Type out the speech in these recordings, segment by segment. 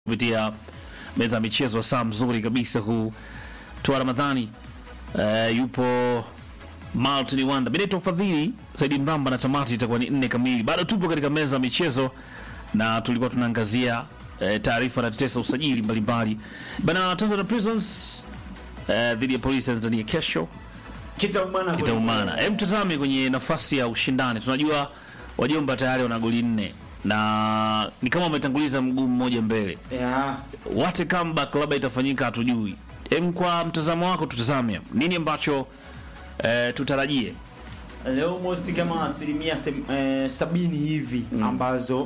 kupitia meza ya michezo, saa mzuri kabisa huu tua Ramadhani. Uh, yupo Martin Wanda, Benito Fadhili, Saidi Mramba na tamati itakuwa ni nne kamili. Bado tupo katika meza ya michezo na tulikuwa tunaangazia eh, taarifa na tetesa usajili mbalimbali bana. Tanzania Prisons eh, dhidi ya Polisi Tanzania kesho Kitaumana kitaumana. Hebu tutazame kwenye nafasi ya ushindani. Tunajua wajomba tayari wana goli nne na ni kama wametanguliza mguu mmoja mbele. Yeah. What a comeback labda itafanyika hatujui. Em, kwa mtazamo wako tutazame nini ambacho eh, tutarajie. almost kama asilimia sem- eh, sabini hivi ambazo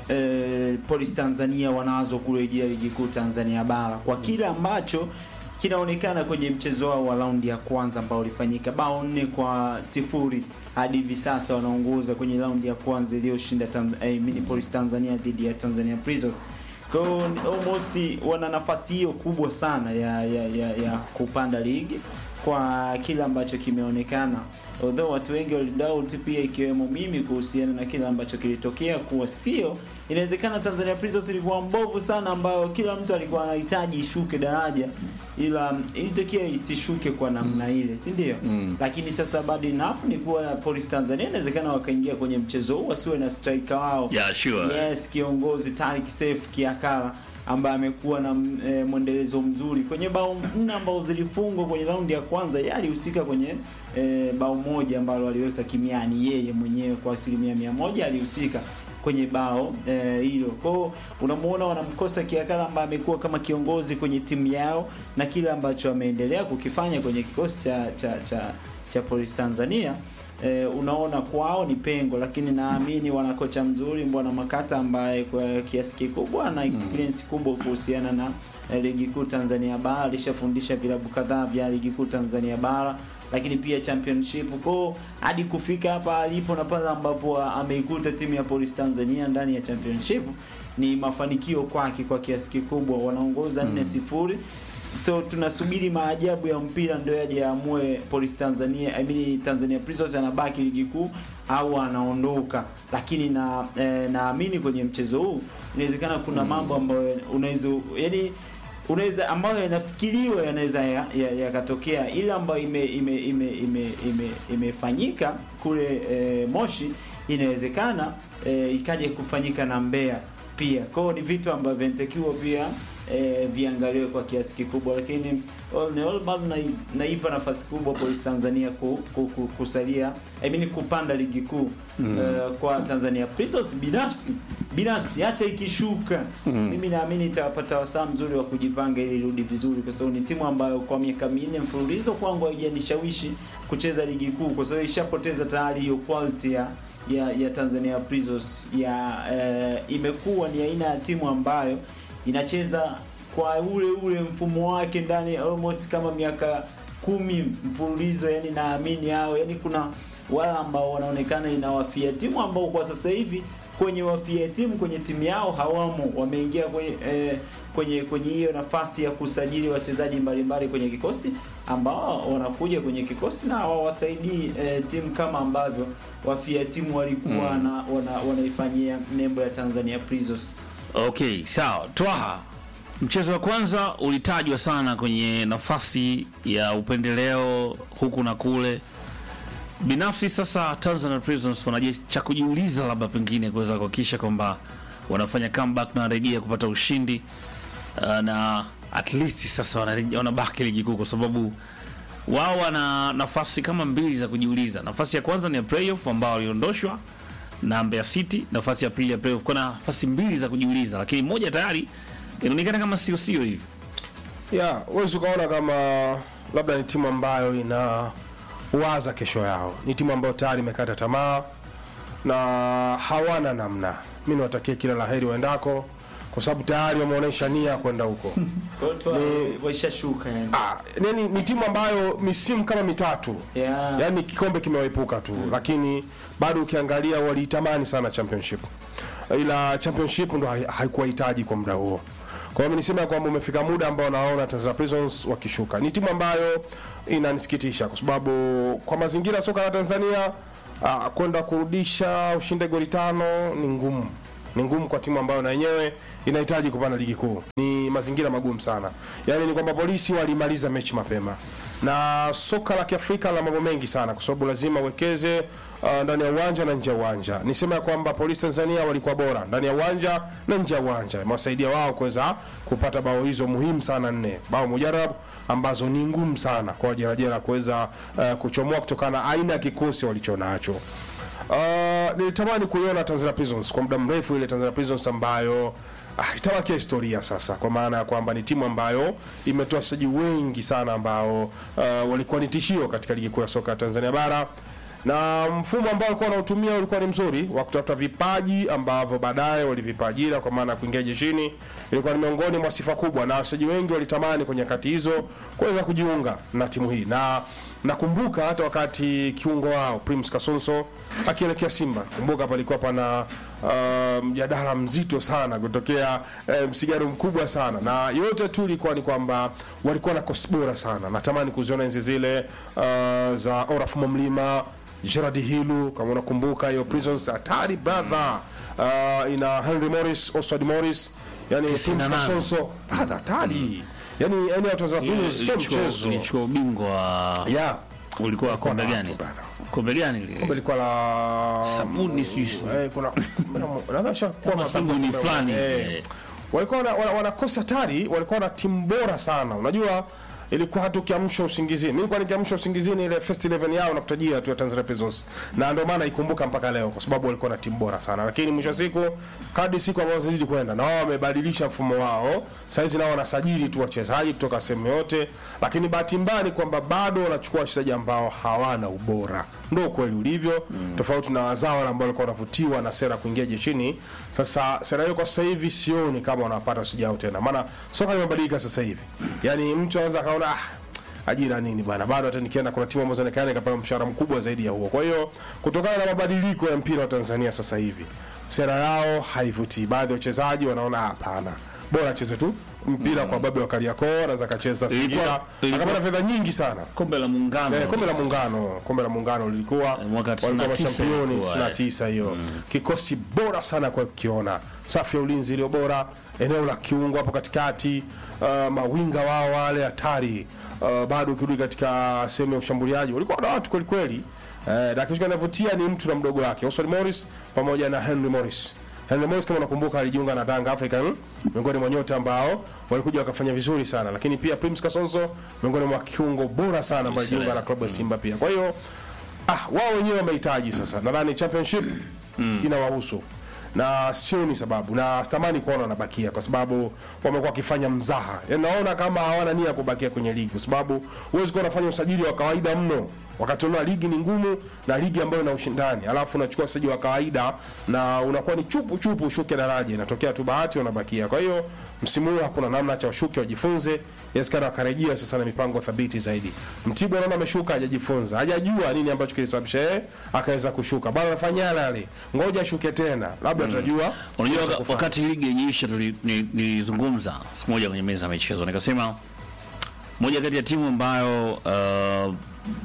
eh, Police Tanzania wanazo kurejea ligi kuu Tanzania bara kwa kile ambacho kinaonekana kwenye mchezo wao wa raundi ya kwanza ambao ulifanyika bao nne kwa sifuri hadi hivi sasa wanaongoza kwenye raundi ya kwanza iliyoshinda Tanz- eh, mini Police Tanzania dhidi ya Tanzania Prisons. Kwa hiyo almost wana nafasi hiyo kubwa sana ya, ya, ya, ya kupanda ligi kwa kile ambacho kimeonekana although watu wengi walidoubt pia ikiwemo mimi kuhusiana na kile ambacho kilitokea kuwa sio inawezekana Tanzania Prisons ilikuwa mbovu sana ambayo kila mtu alikuwa anahitaji ishuke daraja ila ilitokea isishuke kwa namna ile si ndio Mm. lakini sasa bado enough ni kuwa Police Tanzania inawezekana wakaingia kwenye mchezo huu wasiwe na striker wao Yeah, sure. yes kiongozi Tariq Seif Kiakala ambaye amekuwa na e, mwendelezo mzuri kwenye bao nne ambao zilifungwa kwenye raundi ya kwanza yeye alihusika kwenye e, bao moja ambalo aliweka kimiani yeye mwenyewe kwa asilimia mia moja alihusika kwenye bao eh, hilo kwao unamuona wanamkosa Kiakala ambaye amekuwa kama kiongozi kwenye timu yao na kile ambacho ameendelea kukifanya kwenye kikosi cha cha cha, cha Police Tanzania eh, unaona kwao ni pengo, lakini naamini wana kocha mzuri Mbwana Makata ambaye kwa kiasi kikubwa ana experience kubwa kuhusiana na eh, ligi kuu Tanzania bara. Alishafundisha vilabu kadhaa vya ligi kuu Tanzania bara, lakini pia championship kwao hadi kufika hapa alipo na pale ambapo ameikuta timu ya Police Tanzania ndani ya championship ni mafanikio kwake kwa kiasi kikubwa, wanaongoza 4 sifuri so tunasubiri maajabu ya mpira ndio yaje yaamue Police Tanzania I mean Tanzania Prisons anabaki ligi kuu au anaondoka, lakini na eh, naamini kwenye mchezo huu inawezekana kuna mambo ambayo unaweza yani unaweza ambayo yanafikiriwa yanaweza yakatokea ya, yakatokea. ile ambayo ime ime ime ime ime imefanyika kule eh, Moshi inawezekana eh, ikaja kufanyika na Mbeya pia. Kwa hiyo ni vitu ambavyo vinatakiwa pia eh, viangaliwe kwa kiasi kikubwa, lakini all in all bado nai- naipa nafasi kubwa Police Tanzania ku, ku, ku, kusalia I mean kupanda ligi kuu eh, kwa Tanzania Prisons. Binafsi binafsi hata ikishuka mimi naamini itapata wasaa mzuri wa kujipanga ili irudi vizuri, kwa sababu ni timu ambayo kwa miaka minne mfululizo kwangu haijanishawishi kucheza ligi kuu, kwa sababu ishapoteza tayari hiyo quality ya ya, ya Tanzania Prisons ya eh, imekuwa ni aina ya timu ambayo inacheza kwa ule ule mfumo wake ndani almost kama miaka kumi mfululizo, yani naamini hao, yani kuna wale ambao wanaonekana inawafia timu ambao kwa sasa hivi kwenye wafia timu kwenye timu yao hawamo, wameingia kwenye eh, kwenye kwenye hiyo nafasi ya kusajili wachezaji mbalimbali kwenye kikosi ambao wanakuja kwenye kikosi na hawawasaidii eh, timu kama ambavyo wafia timu walikuwa na wana, wanaifanyia nembo ya Tanzania Prisons. Okay, sawa. Twaha, mchezo wa kwanza ulitajwa sana kwenye nafasi ya upendeleo huku na kule. Binafsi sasa Tanzania Prisons wanaje cha kujiuliza, labda pengine kuweza kuhakikisha kwamba wanafanya comeback na wanarejea kupata ushindi uh, na at least sasa wanarejea wanabaki ligi kuu, kwa sababu wao wana nafasi kama mbili za kujiuliza. Nafasi ya kwanza ni ya playoff ambao waliondoshwa na Mbeya City, nafasi ya pili ya playoff. Kuna nafasi mbili za kujiuliza, lakini moja tayari inaonekana kama sio sio hivi. ya huwezi ukaona kama labda ni timu ambayo ina waza kesho yao. Ni timu ambayo tayari imekata tamaa na hawana namna. Mi niwatakie kila la heri waendako, kwa sababu tayari wameonyesha nia ya kwenda huko. Kwa hiyo tu Ni- waishashuka yani. Ah, yani ni timu ambayo misimu kama mitatu Yeah. yaani kikombe kimewaepuka tu lakini bado ukiangalia waliitamani sana championship ila championship ndo hai- haikuwahitaji kwa muda huo kwa hiyo mi nisema kwamba umefika muda ambao naona Tanzania Prisons wakishuka ni timu ambayo inanisikitisha kwa sababu kwa mazingira ya soka la Tanzania ah, kwenda kurudisha ushinde goli tano ni ngumu ni ngumu kwa timu ambayo na yenyewe inahitaji kupanda ligi kuu. Ni mazingira magumu sana, yaani ni kwamba polisi walimaliza mechi mapema, na soka la Kiafrika la mambo mengi sana, kwa sababu lazima uwekeze uh, ndani ya uwanja na nje ya uwanja. Nisema ya kwamba polisi Tanzania walikuwa bora ndani ya uwanja na nje ya uwanja, imewasaidia wao kuweza kupata bao hizo muhimu sana nne, bao mujarab ambazo ni ngumu sana kwa wajerajera kuweza uh, kuchomoa kutokana na aina ya kikosi walichonacho. Uh, nilitamani kuiona Tanzania Prisons kwa muda mrefu, ile Tanzania Prisons ambayo ah, itawakia historia sasa, kwa maana ya kwamba ni timu ambayo imetoa wachezaji wengi sana ambao uh, walikuwa ni tishio katika ligi kuu ya soka ya Tanzania bara na mfumo ambao walikuwa wanautumia ulikuwa ni mzuri wa kutafuta vipaji ambavyo baadaye walivipa ajira kwa maana ya kuingia jeshini. Ilikuwa ni miongoni mwa sifa kubwa, na wachezaji wengi walitamani kwenye nyakati hizo kuweza kujiunga na timu hii, na nakumbuka hata wakati kiungo wao Primus Kasonso akielekea Simba, kumbuka palikuwa pana uh, mjadala mzito sana kutokea uh, msigaro mkubwa sana, na yote tu ilikuwa ni kwamba walikuwa na kosi bora sana. Natamani kuziona enzi zile uh, za Oraf Mwamlima Gerard Hilu kama unakumbuka hiyo Prisons hatari brother. Uh, ina Henry Morris, Oswald Morris, yani Tisini na Primus nane. Kasonso ah, hatari. Yani yani watu wa Prisons sio mchezo. ilichukua ubingwa wa Yeah. ulikuwa kombe na gani watu bana. kombe gani lile? Kombe lilikuwa la Sabuni sijui. eh, kuna nadhani shakuwa Kama mabingwa sabuni kombe- fulani, eh. eh. walikuwa wana- wana- wanakosa hatari, walikuwa na timu bora sana. Unajua ilikuwa hata ukiamsha usingizini, mimi nilikuwa nikiamsha usingizini ile first 11 yao nakutajia tu ya Tanzania Prisons, na ndio maana ikumbuka mpaka leo, kwa sababu walikuwa na timu bora sana, lakini mwisho wa siku, kadri siku ambazo zilizidi kwenda, na wao wamebadilisha mfumo wao. Saizi nao wanasajili tu wachezaji kutoka sehemu yote, lakini bahati mbaya ni kwamba bado wanachukua wachezaji ambao hawana ubora, ndio ukweli ulivyo, tofauti na wazawa ambao walikuwa wanavutiwa na sera kuingia jeshini. Sasa sera hiyo kwa sasa hivi sioni kama wanapata wachezaji hao tena, maana soka limebadilika sasa hivi, yani mtu anaweza akaona ah, ajira nini bana, bado hata nikienda kuna timu ambazo zinaonekana ikapata mshahara mkubwa zaidi ya huo. Kwa hiyo kutokana na mabadiliko ya mpira wa Tanzania sasa hivi, sera yao haivutii. Baadhi ya wachezaji wanaona hapana, bora acheze tu mpira kwa babu wa Kariakoo, anaweza akacheza Singida Ilikuwa- ilikuwa- akapata fedha nyingi sana. kombe la muungano Eh, kombe la muungano, kombe la muungano lilikuwa Eh, mwaka walikuwa 99 machampioni ilikuwa, 99 hiyo. Kikosi bora sana kwa kukiona, safu ya ulinzi iliyo bora, eneo la kiungo hapo katikati, uh, mawinga wao wale hatari. Uh, bado ukirudi katika sehemu ya ushambuliaji walikuwa na watu kweli kweli. Eh, na kitu kinavutia ni mtu na mdogo wake Oswald Morris pamoja na Henry Morris. Henry Morris kama unakumbuka alijiunga na Yanga African miongoni mwa nyota ambao walikuja wakafanya vizuri sana, lakini pia Primus Kasonso miongoni mwa kiungo bora sana ambaye alijiunga na klabu ya Simba pia. Kwa hiyo ah, wao wenyewe wamehitaji sasa, nadhani championship inawahusu na sioni sababu na sitamani kuona wanabakia kwa sababu wamekuwa wakifanya mzaha. Yaani naona kama hawana nia ya kubakia kwenye ligi, kwa sababu huwezi kuwa unafanya usajili wa kawaida mno wakati unaona ligi ni ngumu na ligi ambayo ina ushindani, alafu unachukua usajili wa kawaida na unakuwa ni chupu chupu ushuke daraja, inatokea tu bahati wanabakia. Kwa hiyo msimu huu hakuna namna, cha washuke wajifunze, inawezekana wakarejea sasa na mipango thabiti zaidi. Mtibwa naona ameshuka, hajajifunza, hajajua nini ambacho kilisababisha yeye akaweza kushuka, bado anafanya yale yale, ngoja ashuke tena, labda tutajua. Unajua cha waka- kufanya. wakati ligi yenyeisha nilizungumza siku moja kwenye meza ya michezo nikasema moja kati ya timu ambayo uh,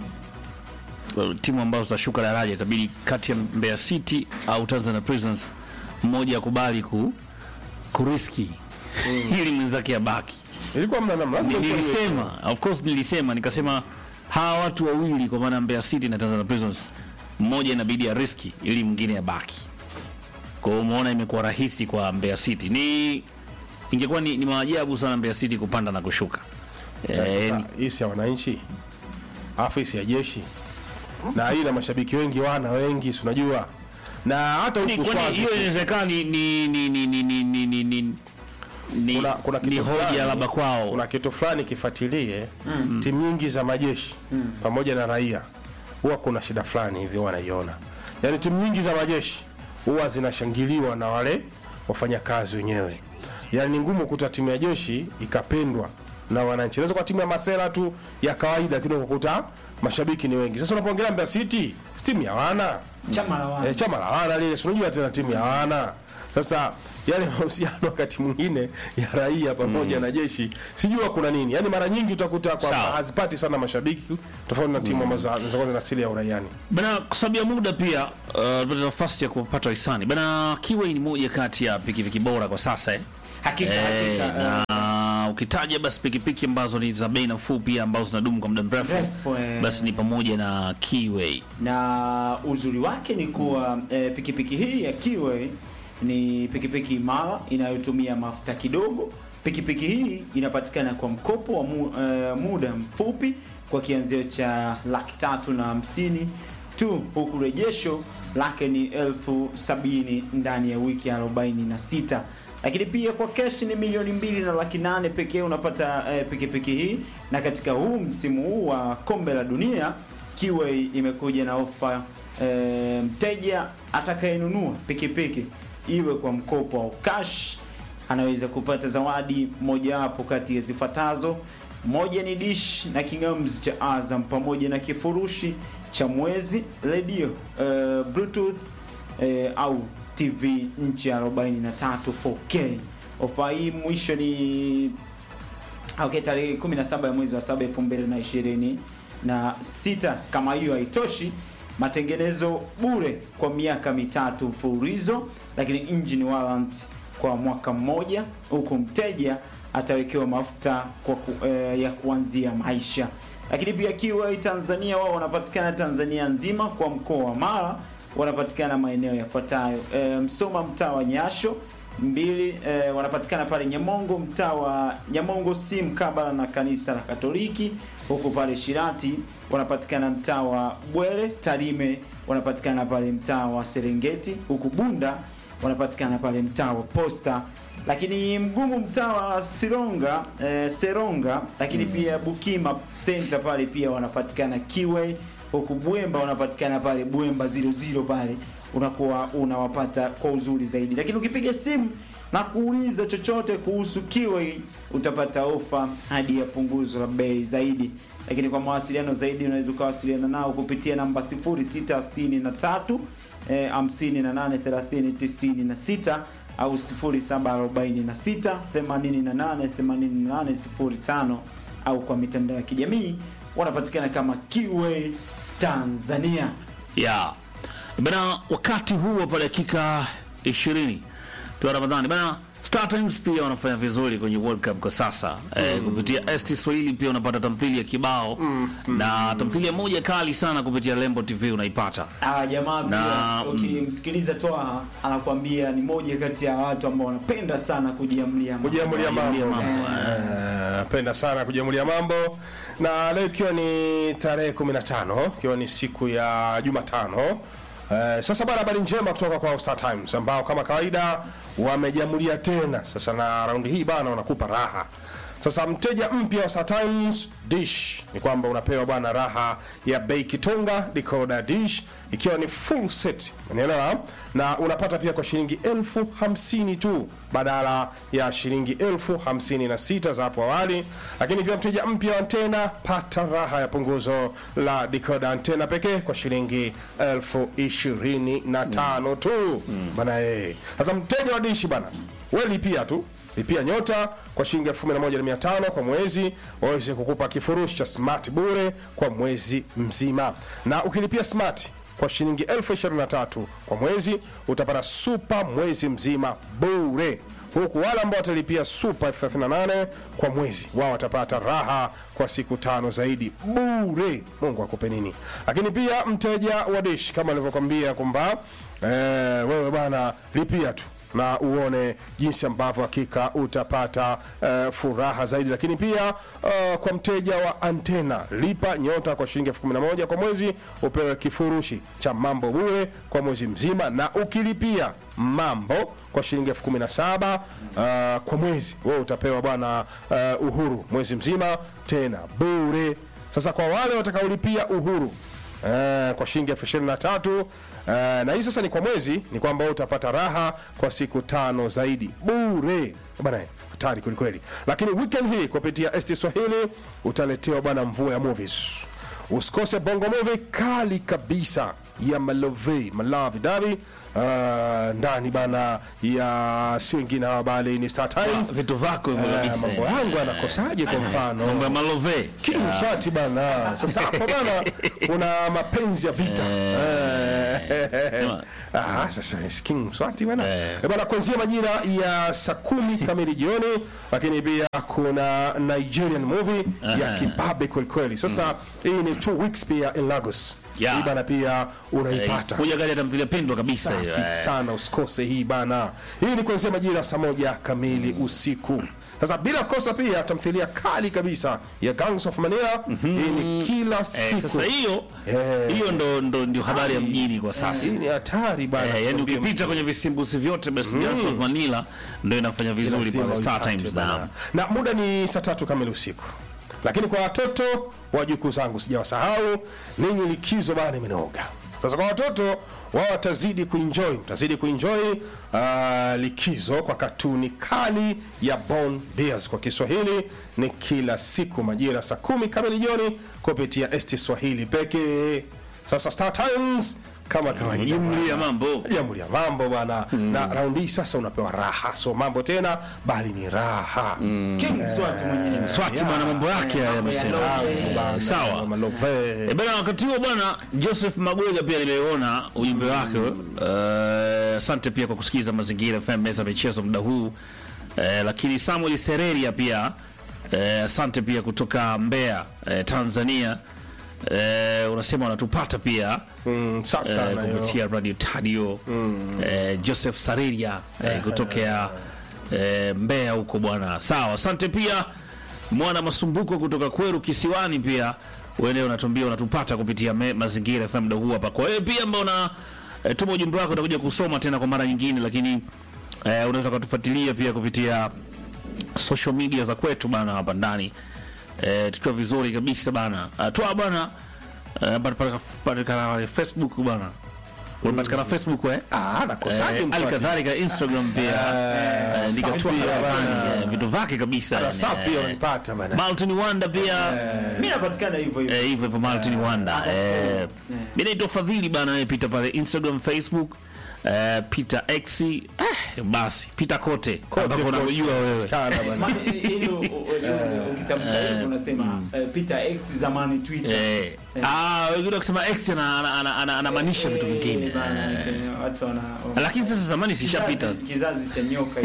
uh, timu ambazo zitashuka daraja itabidi kati ya Mbeya City au Tanzania Prisons mmoja akubali ku kuriski ili mwenzake abaki. ilikuwa mna namna, lazima ikuwe hivyo. Nilisema of course, nilisema nikasema hawa watu wawili kwa maana Mbeya City na Tanzania Prisons, mmoja inabidi ariski ili mwingine abaki. Kwa hiyo umeona imekuwa rahisi kwa Mbeya City. Ni ingekuwa ni, ni maajabu sana Mbeya City kupanda na kushuka. Eh, Eh, sasa hii si ya wananchi alafu hii si ya jeshi na hii na mashabiki wengi wana wengi si unajua na hata ni- huku kwani Swazi hiyo inawezekana ni ni ni ni ni ni ni ni ni ni, Kuna- kuna ni kitu hoja fulani- labda kwao. kuna kitu fulani kifuatilie timu nyingi za majeshi pamoja na raia huwa kuna shida fulani hivi wanaiona yaani timu nyingi za majeshi huwa zinashangiliwa na wale wafanyakazi wenyewe yaani ni ngumu kukuta timu ya jeshi ikapendwa na wananchi inaweza kuwa timu ya masera tu ya kawaida lakini ukakuta mashabiki ni wengi sasa unapoongelea Mbeya City si timu ya wana chama la wana Eh, chama la wana lile, si unajua tena timu ya wana. Sasa yale mahusiano wakati mwingine ya raia pamoja na jeshi sijua kuna nini yaani mara nyingi utakuta kwamba Sawa. hazipati sana mashabiki tofauti na timu ambazo zinakuwa zina asili ya uraiani Bana, kwa sababu ya muda pia uh, tupate nafasi ya kupata hisani bana. Kiwei ni moja kati ya pikipiki bora kwa sasa eh. Hakika, Eh, hakika. na ukitaja basi pikipiki ambazo ni za bei nafuu pia ambazo zinadumu kwa muda mrefu Mrefu, eh. basi ni pamoja na Kiwei. na uzuri wake ni kuwa eh, pikipiki hii ya Kiway ni pikipiki imara inayotumia mafuta kidogo. Pikipiki hii inapatikana kwa mkopo wa mu, eh, muda mfupi kwa kianzio cha laki tatu na hamsini tu, huku rejesho lake ni elfu sabini ndani ya wiki 46 lakini pia kwa keshi ni milioni mbili na laki nane pekee unapata eh, pikipiki hii, na katika huu msimu huu wa kombe la dunia Kiway imekuja na ofa e, mteja atakayenunua pikipiki iwe kwa mkopo au cash anaweza kupata zawadi mojawapo kati ya zifuatazo. Moja ni dish na kingamzi cha Azam pamoja na kifurushi cha mwezi, redio e, bluetooth e, au TV nchi ya 43 4K. Ofa hii mwisho ni Okay, tarehe 17 ya mwezi wa 7 2020 na sita. Kama hiyo haitoshi, matengenezo bure kwa miaka mitatu mfululizo, lakini engine warrant kwa mwaka mmoja, huku mteja atawekewa mafuta kwa ku, eh, ya kuanzia maisha. Lakini pia Kiway Tanzania, wao wanapatikana Tanzania nzima, kwa mkoa wa Mara wanapatikana maeneo yafuatayo: e, Msoma mtaa wa Nyasho mbili eh, wanapatikana pale Nyamongo mtaa wa Nyamongo si mkabala na kanisa la Katoliki. Huku pale Shirati wanapatikana mtaa wa Bwere. Tarime wanapatikana pale mtaa wa Serengeti. Huku Bunda wanapatikana pale mtaa wa Posta, lakini Mgumu mtaa wa Sironga eh, Seronga, lakini pia Bukima Center pale pia wanapatikana Kiway. Huku Bwemba wanapatikana pale Bwemba 00 pale unakuwa unawapata kwa uzuri zaidi, lakini ukipiga simu na kuuliza chochote kuhusu Kiway utapata ofa hadi ya punguzo la bei zaidi. Lakini kwa mawasiliano zaidi unaweza ukawasiliana nao kupitia namba 0663 eh, 58 30 96 au 0746 88 88 05 au kwa mitandao ya kijamii wanapatikana kama Kiway Tanzania. ya bana, wakati huu hapa dakika 20 tu Ramadhani bana. Star Times pia wanafanya vizuri kwenye World Cup kwa sasa eh, kupitia ST Swahili pia unapata tamthilia kibao na tamthilia moja kali sana kupitia Lembo TV unaipata. Ah, jamaa Na, pia ukimsikiliza Twaha anakuambia ni moja kati ya watu ambao wanapenda sana kujiamlia mambo. kujiamulia mambo Kujiamulia mambo, Eh, penda sana kujiamulia mambo na leo ikiwa ni tarehe 15 ikiwa ni siku ya Jumatano Eh, sasa bana, habari njema kutoka kwa Star Times ambao kama kawaida wamejiamulia tena sasa, na raundi hii bana wanakupa raha. Sasa mteja mpya wa Star Times dish ni kwamba unapewa bwana raha ya bei kitonga decoder dish ikiwa ni full set, unaelewa, na unapata pia kwa shilingi elfu hamsini tu badala ya shilingi elfu hamsini na sita za hapo awali. Lakini pia mteja mpya wa antena pata raha ya punguzo la decoder antena pekee kwa shilingi elfu ishirini na tano tu bana. Eh, sasa mteja wa dishi bana, wewe lipia tu lipia nyota kwa shilingi elfu kumi na moja na mia tano kwa mwezi waweze kukupa kifurushi cha smart bure kwa mwezi mzima, na ukilipia smart kwa shilingi elfu ishirini na tatu kwa mwezi utapata super mwezi mzima bure, huku wale ambao watalipia super elfu thelathini na nane kwa mwezi wao watapata raha kwa siku tano zaidi bure. Mungu akupe nini. Lakini pia mteja wa dish kama alivyokwambia kwamba eh, wewe bana lipia tu na uone jinsi ambavyo hakika utapata uh, furaha zaidi. Lakini pia uh, kwa mteja wa antena lipa nyota kwa shilingi elfu kumi na moja kwa mwezi upewe kifurushi cha mambo bure kwa mwezi mzima, na ukilipia mambo kwa shilingi elfu kumi na saba uh, kwa mwezi wewe utapewa bwana uh, uhuru mwezi mzima tena bure. Sasa kwa wale watakaolipia uhuru Eh, kwa shilingi elfu ishirini na tatu eh, na hii sasa ni kwa mwezi, ni kwamba wewe utapata raha kwa siku tano zaidi bure bana, hatari kwelikweli. Lakini weekend hii kupitia ST Swahili utaletewa bwana mvua ya movies usikose bongo movie kali kabisa ya malove malavi davi uh, ndani bana ya si wengine hawa bali ni Star Times vitu vako hivyo Eh, kabisa. mambo yangu yanakosaje kwa mfano Mambo ya malove. King Mswati bana. Sasa hapo bana kuna mapenzi ya vita. Eh. Sema. Ah, sasa ni King Mswati bana. Eh. Eh, bana kuanzia majira ya saa kumi kamili jioni, lakini pia kuna Nigerian movie ya Aha. kibabe kweli kweli. Sasa hii ni two weeks pia in Lagos. Yeah. Hii bana pia Eh, unaipata. Moja kati ya tamthilia pendwa kabisa hiyo. Safi eh. sana, usikose hii bana. Hii ni kuanzia majira saa moja kamili usiku. Sasa bila kosa pia tamthilia kali kabisa ya Gangs of Manila. Hii ni kila Eh, siku. sasa hiyo Eh. hiyo ndo ndo ndio habari ya mjini kwa sasa. Hii ni hatari bana. Eh, yani sikwambie ukipita kwenye visimbusi vyote basi Gangs of Manila ndio inafanya vizuri lazima pale Star uipate Times bana. na na muda ni saa tatu kamili usiku lakini kwa watoto wajukuu zangu sijawasahau ninyi likizo bana imenoga sasa kwa watoto wao watazidi kuenjoy mtazidi kuenjoy uh, likizo kwa katuni kali ya Bond Bears kwa Kiswahili ni kila siku majira saa kumi kamili jioni kupitia ST Swahili pekee sasa Star Times kama kawaida jumli ya mambo. jambo ya mambo bwana na raundi hii sasa unapewa raha so mambo tena bali ni raha King Mswati mwenyewe. Swati bwana mambo yake haya Mambo ya amesema. love, Eh, Bana, Sawa. malove. E bana, wakati huo bwana Joseph Magwega pia nimeona ujumbe wake. Eh, Asante pia kwa kusikiza Mazingira FM meza ya michezo muda huu. Eh, lakini Samuel Sereria pia eh, asante pia kutoka Mbeya eh, Tanzania. Eh, unasema wanatupata pia Mm, safi eh, sana hiyo. kupitia Radio Tadio eh, Joseph Sareria eh, kutokea eh, Mbeya huko bwana. Sawa, asante pia mwana masumbuko kutoka Kweru Kisiwani pia wewe unatuambia unatupata kupitia me, Mazingira FM muda huu hapa. Kwa hiyo pia ambao una eh, tuma ujumbe wako utakuja kusoma tena kwa mara nyingine, lakini eh, unaweza kutufuatilia pia kupitia social media za kwetu bana hapa ndani eh, tukiwa vizuri kabisa bana. Uh, toa bana eh, patikana patikana Facebook bana. Unapatikana Facebook eh? Ah, nakosaje Eh, mfuati? alikadhalika Instagram pia eh, nikatua safi bana bana. eh, vitu vyake kabisa Na safi pia eh, unanipata bana. Malton Wanda pia Mimi napatikana hivyo hivyo. eh, hivyo hivyo Malton Wanda understand. eh, mimi naitwa Fadhili bana, wewe pita pale Instagram, Facebook eh, Peter X eh, basi pita kote Kote, ambako kote. unakujua wewe Kana bana. Ma- ili u- u- u- ukitamka hivyo unasema eh, Peter X zamani Twitter. Eh, ah, wengine wakisema X ana- ana- ana- ana- anamaanisha vitu Eh, vingine bana, eh. eh, watu wana wana- lakini sasa zamani sishapita kizazi- kizazi cha nyoka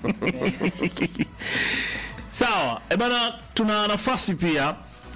hiki. sawa e bana tuna nafasi pia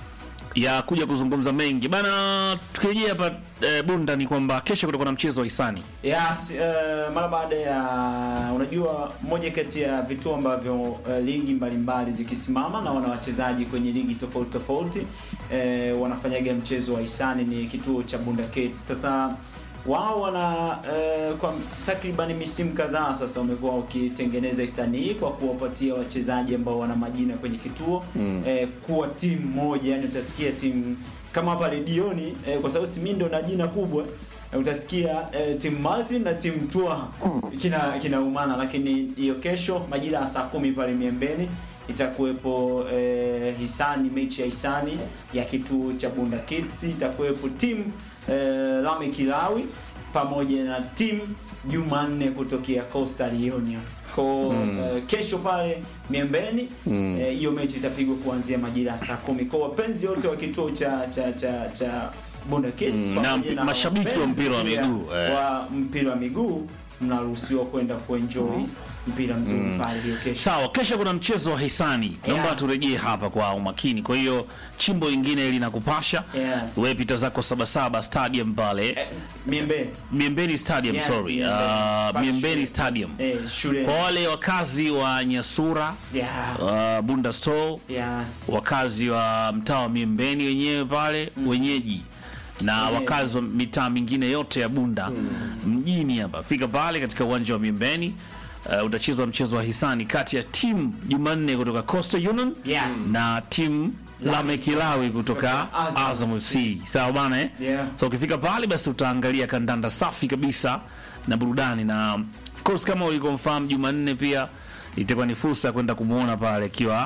ya kuja kuzungumza mengi bana tukirejea hapa e, bunda ni kwamba kesho kutakuwa na mchezo wa hisani Yes, uh, mara baada ya unajua, moja kati ya vituo ambavyo uh, ligi mbalimbali zikisimama na wana wachezaji kwenye ligi tofauti tofauti uh, wanafanyaga mchezo wa hisani ni kituo cha Bunda Kate. Sasa wao wana uh, kwa takriban misimu kadhaa sasa wamekuwa wakitengeneza hisani hii kwa kuwapatia wachezaji ambao wana majina kwenye kituo mm. eh, kuwa timu moja, yani utasikia timu kama hapa redioni eh, kwa sababu si mimi ndo na jina kubwa eh, utasikia eh, timu Martin na timu Twaha kina kinaumana, lakini hiyo kesho majira ya saa kumi pale Miembeni itakuwepo eh, hisani, mechi ya hisani ya kituo cha Bunda Kids, itakuwepo timu eh, Lame Kilawi pamoja na timu Jumanne kutokea Coastal Union ko eh, kesho pale Miembeni eh, hiyo mechi itapigwa kuanzia majira ya saa kumi kwa wapenzi wote wa kituo cha cha cha cha Bunda Kids Mm, na pamoja mp- mashabiki wa wapenzi mpira wa pia miguu, eh. wa mpira wa miguu mnaruhusiwa kwenda kuenjoy mpira mzuri pale hiyo kesho. sawa kesho kuna mchezo wa hisani naomba Yeah. turejee hapa kwa umakini kwa hiyo chimbo lingine linakupasha Yes. wewe pita zako sabasaba stadium pale Eh, Miembeni. miembeni stadium Yes, sorry Miembeni. uh, Pale miembeni shule. stadium Eh, shule. kwa wale wakazi wa nyasura Yeah. uh, bunda store Yes. wakazi wa mtaa wa miembeni wenyewe pale wenyeji na Wenyeji. wakazi wa mitaa mingine yote ya bunda mjini hapa fika pale katika uwanja wa miembeni uh, utachezwa mchezo wa hisani kati ya timu jumanne kutoka coastal union Yes. na timu lamekilawi kutoka Kutoka Azam azam fc sawa bana eh? Yeah. so ukifika pale basi utaangalia kandanda safi kabisa na burudani na of course kama ulikomfahamu jumanne pia itakuwa ni fursa ya kwenda kumwona pale akiwa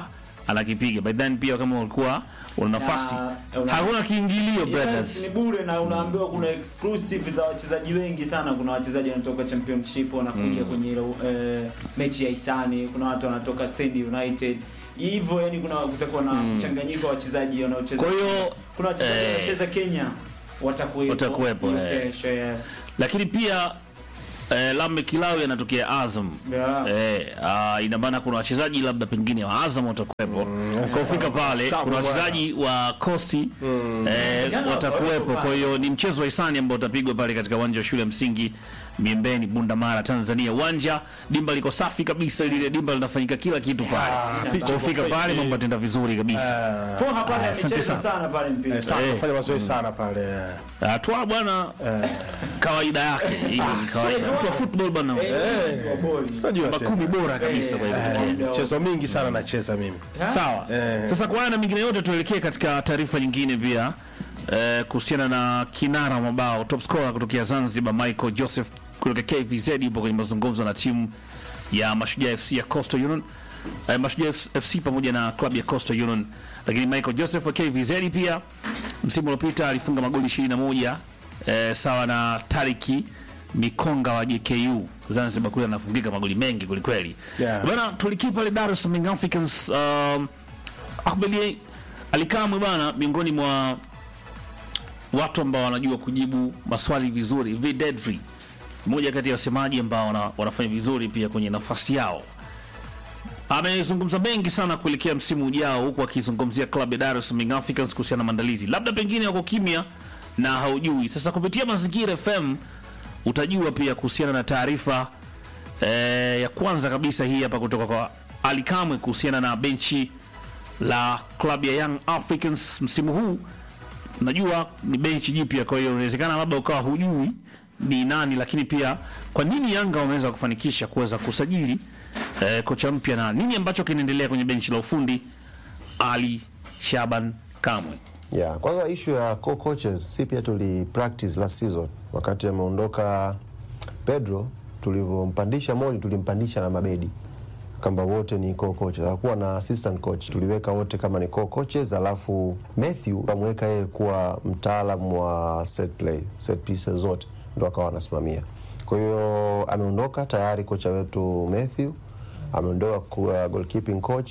anakipiga by then pia kama ulikuwa una nafasi Na, una- hakuna kiingilio Yes, brothers ni bure na unaambiwa kuna exclusive za wachezaji wengi sana. Kuna wachezaji wanatoka championship wanakuja kwenye ile eh, mechi ya Isani, kuna watu wanatoka Stand United hivyo, yani kuna kutakuwa na mchanganyiko wa wachezaji wanaocheza. Kwa hiyo, kuna wachezaji eh, wanaocheza Kenya watakuwepo, watakuwepo, hiyo eh. kesho, yes. lakini pia eh, Lame Kilawi anatokea Azam Yeah. Eh, ah, ina maana kuna wachezaji labda pengine wa Azam watakuwepo. Kwa kufika pale Sawa, kuna bwana. wachezaji wa Costi eh, Jana watakuwepo. watakuwepo Kwa hiyo ni mchezo wa hisani ambao utapigwa pale katika uwanja wa shule ya msingi Miembeni, Bunda Mara, Tanzania. Uwanja dimba liko safi kabisa, lile dimba linafanyika kila kitu pale. Kwa kufika pale mambo yataenda vizuri kabisa. Foha pale Ah, asante amecheza sana. sana pale mpira. Eh, sana Eh. kufanya mazoezi sana pale Atwa bwana kawaida yake. Hiyo ni kawaida. Mtu wa football bwana. Eh, mtu wa boli. unajua Namba tena. kumi bora kabisa kwa hivyo. Eh, mchezo mingi sana nacheza mimi Sawa. Eh. Sasa kwa haya na mengine yote tuelekee katika taarifa nyingine pia eh, kuhusiana na kinara wa mabao top scorer kutokea Zanzibar Michael Joseph kutoka KVZ yupo kwenye mazungumzo na timu ya Mashujaa FC ya Coastal Union eh, Mashujaa FC pamoja na klabu ya Coastal Union, lakini Michael Joseph wa KVZ pia msimu uliopita alifunga magoli 21 eh, sawa na Tariki Mikonga wa JKU Zanzibar kule anafungika magoli mengi kwelikweli. Yeah. Bana tulikia pale Dar es Salaam Young Africans um, Ahmedi Alikamwe bana, miongoni mwa watu ambao wanajua kujibu maswali vizuri. Videdri mmoja kati ya wasemaji ambao wana, wanafanya vizuri pia kwenye nafasi yao, amezungumza mengi sana kuelekea msimu ujao, huku akizungumzia klabu ya Dar es Salaam Young Africans kuhusiana na maandalizi. Labda pengine wako kimya na haujui. Sasa kupitia Mazingira FM utajua pia kuhusiana na taarifa eh, ya kwanza kabisa hii hapa kutoka kwa Ali Kamwe kuhusiana na benchi la klabu ya Young Africans msimu huu. Najua ni benchi jipya, kwa hiyo inawezekana labda ukawa hujui ni nani, lakini pia kwa nini Yanga wameweza kufanikisha kuweza kusajili eh, kocha mpya na nini ambacho kinaendelea kwenye benchi la ufundi. Ali Shaban Kamwe. Yeah, kwanza issue ya co-coaches si pia tuli practice last season wakati ameondoka Pedro, tulivyompandisha Moli tulimpandisha na Mabedi kwamba wote ni co-coaches, hakuwa na assistant coach, tuliweka wote kama ni co-coaches, alafu Matthew kamweka yeye kuwa mtaalamu wa set play, set pieces zote ndo akawa anasimamia. Kwa hiyo ameondoka tayari kocha wetu Matthew ameondoka kuwa goalkeeping coach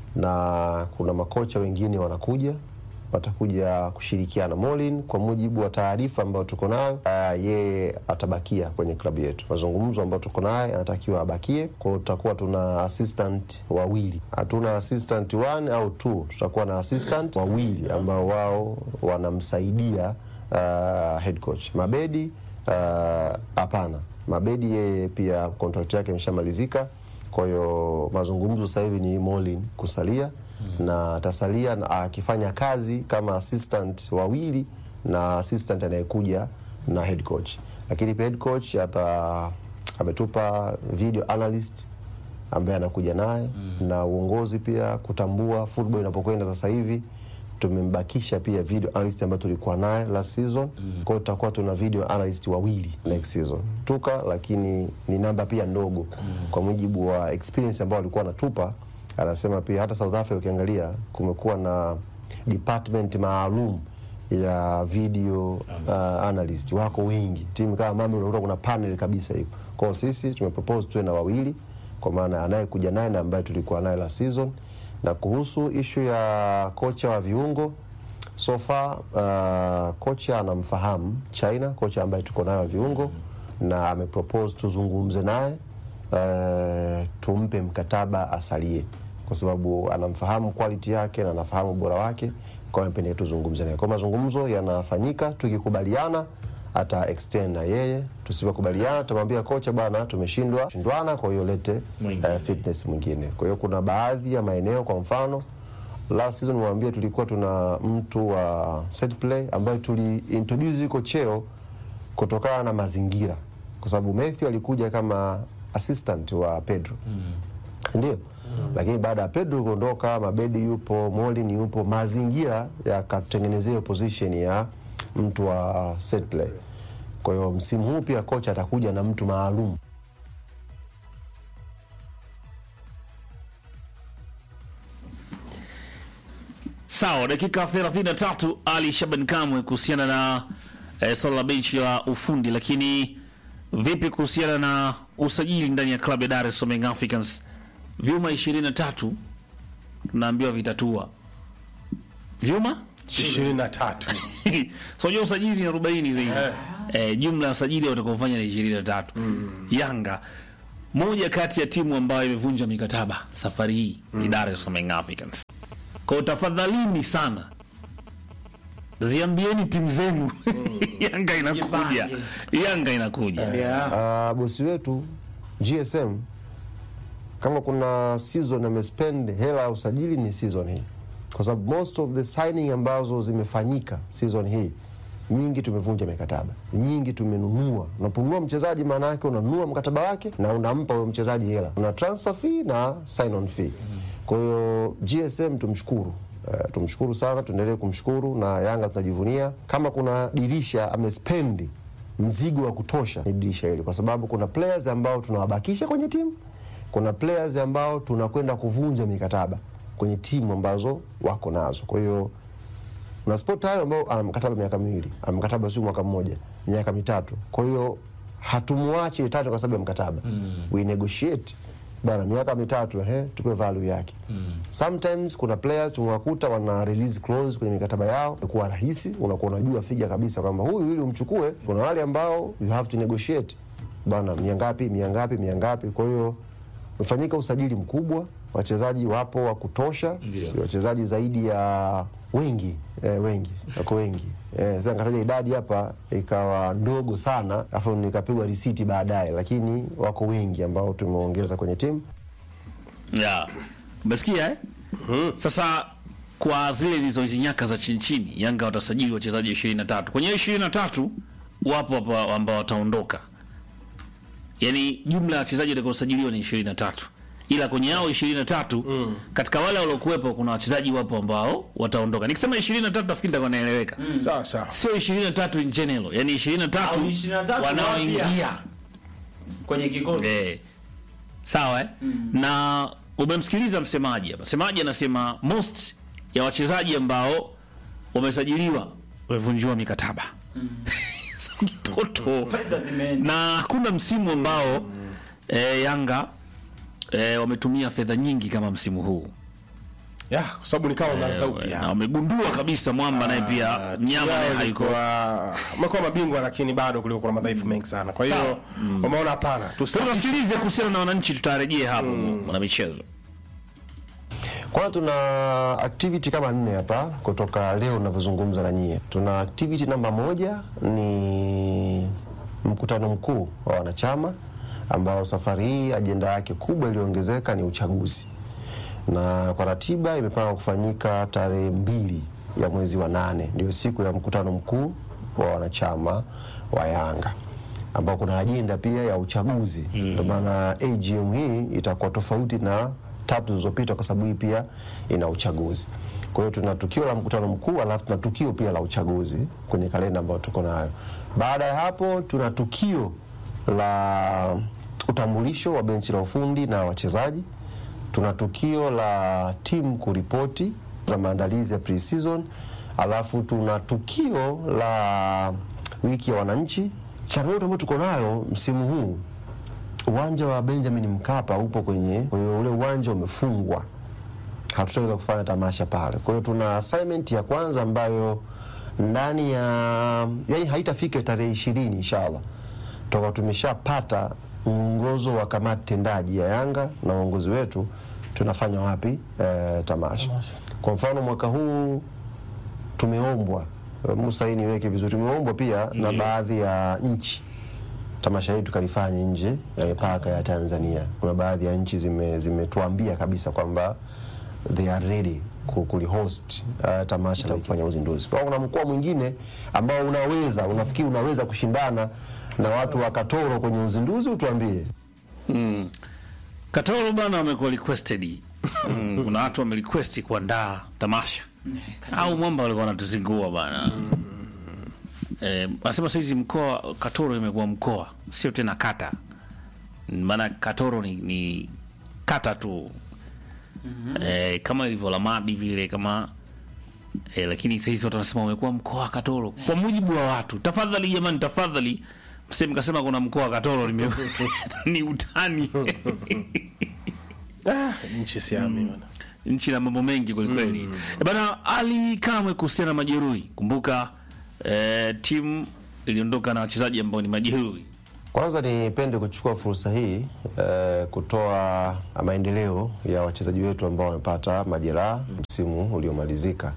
na kuna makocha wengine wanakuja watakuja kushirikiana. Molin, kwa mujibu wa taarifa ambayo tuko nayo, uh, yeye atabakia kwenye klabu yetu. Mazungumzo ambayo tuko naye, anatakiwa abakie. Kwa hiyo tutakuwa tuna assistant wawili, hatuna assistant one au two, tutakuwa na assistant wawili ambao wao wanamsaidia uh, head coach Mabedi. uh, Hapana, Mabedi yeye pia contract yake imeshamalizika. Kwa hiyo mazungumzo sasa hivi ni Molin kusalia na atasalia na akifanya kazi kama assistant wawili na assistant anayekuja na head coach, lakini pia head coach ata ametupa video analyst ambaye anakuja naye na uongozi pia kutambua football inapokwenda sasa hivi tumembakisha pia video analyst ambayo tulikuwa naye last season mm. Kwa hiyo tutakuwa tuna video analyst wawili next season tuka, lakini ni namba pia ndogo mm. Kwa mujibu wa experience ambao alikuwa anatupa, anasema pia hata South Africa ukiangalia kumekuwa na department maalum ya video uh, analyst wako wengi, timu kama Mami unakuta kuna panel kabisa hiyo. Kwa hiyo sisi tumepropose tuwe na wawili, kwa maana anayekuja naye na ambaye tulikuwa naye last season na kuhusu ishu ya kocha wa viungo so far, uh, kocha anamfahamu China, kocha ambaye tuko naye wa viungo na amepropose tuzungumze naye uh, tumpe mkataba asalie, kwa sababu anamfahamu quality yake na anafahamu ubora wake, kwa hiyo amependea tuzungumze naye. Kwa mazungumzo yanafanyika, tukikubaliana ata extend na yeye, tusipokubaliana tutamwambia kocha, bwana, tumeshindwa shindwana, kwa hiyo lete uh, fitness mwingine. Kwa hiyo kuna baadhi ya maeneo, kwa mfano last season mwambia, tulikuwa tuna mtu wa set play ambaye tuli introduce yuko cheo kutokana na mazingira, kwa sababu Matthew alikuja kama assistant wa Pedro ndio lakini baada ya Pedro kuondoka, Mabedi yupo, Molin yupo, mazingira yakatengenezea hiyo position ya mtu wa set play. Kwa hiyo msimu huu pia kocha atakuja na mtu maalum Sawa, dakika 33 Ali Shaban Kamwe kuhusiana na eh, swala la benchi la ufundi, lakini vipi kuhusiana na usajili ndani ya klabu ya Dar es Salaam Young Africans? Vyuma 23 tunaambiwa vitatua vyuma 23 so unajua usajili ni 40 zaidi eh, jumla ya usajili watakaofanya ni 23 Yanga moja kati ya timu ambayo imevunja mikataba safari hii ni Dar es Salaam Young Africans. Kwa hiyo tafadhalini sana ziambieni timu zenu Yanga inakuja, Yanga inakuja. Yeah. Ah, bosi wetu GSM kama kuna season amespend hela ya usajili ni season hii, kwa sababu most of the signing ambazo zimefanyika season hii nyingi tumevunja mikataba, nyingi tumenunua. Unaponunua mchezaji, maana yake unanunua mkataba wake na unampa huyo mchezaji hela, una transfer fee na sign on fee. Kwa hiyo GSM tumshukuru Uh, tumshukuru sana, tuendelee kumshukuru na Yanga tunajivunia. Kama kuna dirisha amespendi mzigo wa kutosha ni dirisha hili, kwa sababu kuna players ambao tunawabakisha kwenye timu, kuna players ambao tunakwenda kuvunja mikataba kwenye timu ambazo wako nazo. Kwa hiyo kuna sport hayo ambao ana mkataba miaka miwili, ana mkataba sio mwaka mmoja, miaka mitatu. Kwa hiyo hatumwachi tatu kwa sababu ya mkataba we negotiate bana, miaka mitatu ehe, tupe value yake. Sometimes kuna players tumewakuta wana release clause kwenye mikataba yao, kuwa rahisi, unakuwa unajua figa kabisa kwamba huyu ili umchukue. Kuna wale ambao you have to negotiate bana, mia ngapi, mia ngapi, mia ngapi. Kwa hiyo umefanyika usajili mkubwa, wachezaji wapo wa kutosha, wachezaji zaidi ya wengi eh, wengi wako wengi eh, sasa nikataja idadi hapa ikawa ndogo sana, afu nikapigwa risiti baadaye, lakini wako wengi ambao tumeongeza kwenye timu. Yeah. Umesikia eh? Sasa kwa zile hizo hizi nyaka za chini chini, Yanga watasajili wachezaji 23. Kwenye hiyo 23 wapo hapa ambao wataondoka. Yaani jumla ya wachezaji watakaosajiliwa ni 23. Ila kwenye hao 23 katika wale waliokuwepo kuna wachezaji wapo ambao wataondoka. Nikisema 23 nafikiri nitakuwa naeleweka. sawa sawa Sio 23 in general, yani 23 Au 23 wanaoingia. wapya. kwenye kikosi Eh. Sawa eh? Na umemsikiliza msemaji hapa. Msemaji anasema most ya wachezaji ambao wamesajiliwa wamevunjiwa mikataba. So, kitoto. Fedha zimeenda. Na hakuna msimu ambao eh, Yanga eh, wametumia fedha nyingi kama msimu huu. ya kwa sababu nikawa unaanza Na upya wamegundua kabisa mwamba naye pia mnyama naye haiko. amekuwa mabingwa lakini bado kulikuwa kuna madhaifu mengi sana kwa hiyo umeona hapana Sasa tusafi tusikilize kuhusiana na wananchi, tutarejea hapo mwana michezo. Kwanza tuna activity kama nne hapa kutoka leo unavyozungumza na nyie. Tuna activity namba moja ni mkutano mkuu wa wanachama ambao safari hii ajenda yake kubwa iliyoongezeka ni uchaguzi, na kwa ratiba imepangwa kufanyika tarehe mbili ya mwezi wa nane, ndio siku ya mkutano mkuu wa wanachama wa Yanga ambao kuna ajenda pia ya uchaguzi. Ndio maana AGM hii itakuwa tofauti na tatu zilizopita, kwa sababu hii pia ina uchaguzi. Kwa hiyo tuna tukio la mkutano mkuu, alafu tuna tukio pia la uchaguzi kwenye kalenda ambayo tuko nayo. Baada ya hapo, tuna tukio la utambulisho wa benchi la ufundi na wachezaji. Tuna tukio la timu kuripoti za maandalizi ya pre-season, alafu tuna tukio la wiki ya wananchi. Changamoto ambayo tuko nayo msimu huu, uwanja wa Benjamin Mkapa upo kwenye, kwenye ule uwanja umefungwa, hatutaweza kufanya tamasha pale. Kwa hiyo tuna assignment ya kwanza ambayo ndani ya yani haitafika tarehe ishirini inshallah toka tumeshapata mwongozo wa kamati tendaji ya Yanga na uongozi wetu tunafanya wapi eh, tamasha. Kwa mfano mwaka huu tumeombwa eh, Musa, hii niweke vizuri, tumeombwa pia na baadhi ya nchi tamasha hili tukalifanya nje ya mipaka ya Tanzania. Kuna baadhi ya nchi zime- zimetuambia kabisa kwamba they are ready ku- kulihost uh, tamasha la kufanya uzinduzi. Kwa hiyo kuna mkoa mwingine ambao unaweza unafikiri unaweza kushindana na watu wa Katoro kwenye uzinduzi, utuambie. Katoro bana wamekuwa requested. Mm, kuna watu wamerequest kuandaa tamasha au mwamba walikuwa wanatuzingua bana. Eh, nasema saizi mkoa Katoro imekuwa mkoa, sio tena kata. Maana Katoro ni, ni kata tu. Eh, kama ilivyo Lamadi vile kama e, lakini sahizi watu wanasema umekuwa mkoa wa Katoro kwa mujibu wa watu. Tafadhali jamani, tafadhali mseme kasema kuna mkoa wa Katoro nime ni utani Ah, nchi siami bwana. nchi na mambo mengi kwelikweli mm. bana ali kamwe kuhusiana na majeruhi kumbuka eh, timu iliondoka na wachezaji ambao ni majeruhi Kwanza nipende kuchukua fursa hii eh, kutoa maendeleo ya wachezaji wetu ambao wamepata majeraha msimu uliomalizika.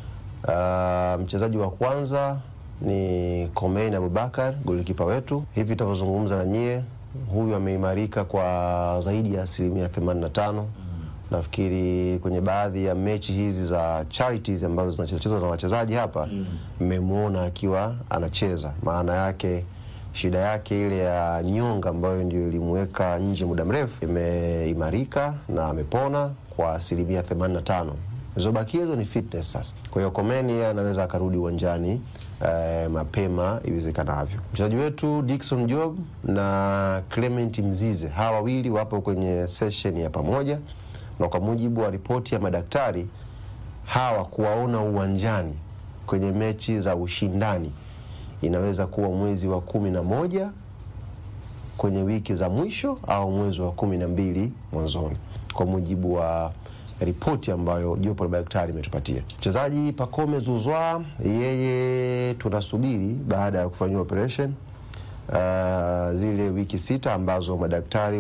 Uh, mchezaji wa kwanza ni Komein Abubakar, golikipa wetu. Hivi tunavyozungumza na nyie, huyu ameimarika kwa zaidi ya asilimia 85. Nafikiri kwenye baadhi ya mechi hizi za charities ambazo zinachezwa na wachezaji hapa, mmemwona akiwa anacheza. Maana yake shida yake ile ya nyonga ambayo ndio ilimuweka nje muda mrefu imeimarika na amepona kwa asilimia 85. Zilizobakia hizo ni fitness sasa. Kwa hiyo Komeni yeye anaweza akarudi uwanjani eh, mapema iwezekanavyo. Mchezaji wetu Dickson Job na Clement Mzize, hawa wawili wapo kwenye session ya pamoja, na kwa mujibu wa ripoti ya madaktari hawa kuwaona uwanjani kwenye mechi za ushindani inaweza kuwa mwezi wa kumi na moja kwenye wiki za mwisho au mwezi wa kumi na mbili mwanzoni, kwa mujibu wa ripoti ambayo jopo la madaktari imetupatia. Mchezaji Pacome Zuzwa, yeye tunasubiri baada ya kufanyiwa operation uh, zile wiki sita ambazo madaktari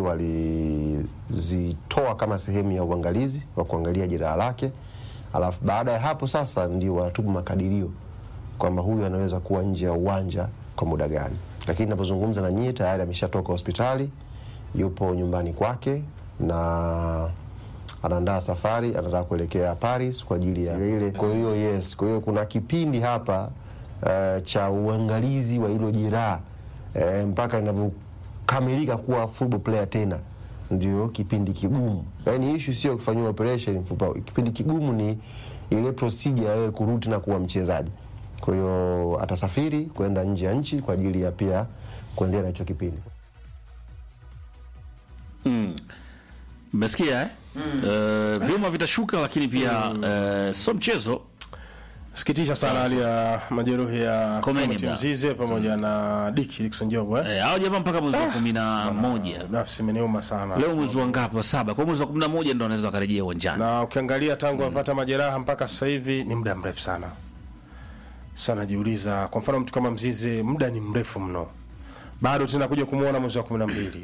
walizitoa kama sehemu ya uangalizi wa kuangalia jeraha lake, alafu baada ya hapo sasa ndio wanatupa makadirio kwamba huyu anaweza kuwa nje ya uwanja kwa muda gani, lakini ninavyozungumza na nyie tayari ameshatoka hospitali, yupo nyumbani kwake na anaandaa safari, anataka kuelekea Paris kwa ajili ya ile. Kwa hiyo yes, kwa hiyo kuna kipindi hapa uh, cha uangalizi wa hilo jeraha uh, mpaka inavyokamilika kuwa football player tena ndio kipindi kigumu. Yaani issue sio kufanyiwa operation mfupa, kipindi kigumu ni ile procedure ya wewe kurudi na kuwa mchezaji. Kwa hiyo atasafiri kwenda nje ya nchi kwa ajili ya pia kuendelea na hicho kipindi. mmesikia eh? Eh, vyuma vitashuka lakini pia eh, sio mchezo Sikitisha sana hali ya majeruhi ya Komeni Clement bra. Mzize pamoja na Dick Dickson Job eh. eh, hao jamaa mpaka mwezi wa kumi na moja Nafsi imeniuma sana. leo mwezi wa ngapi wa saba kwa mwezi wa kumi na moja ndo wanaweza wakarejea uwanjani na ukiangalia tangu amepata majeraha mpaka sasa hivi ni muda mrefu sana sana. Jiuliza, kwa mfano mtu kama Mzize, muda ni mrefu mno, bado tena kuja kumwona mwezi wa kumi na mbili.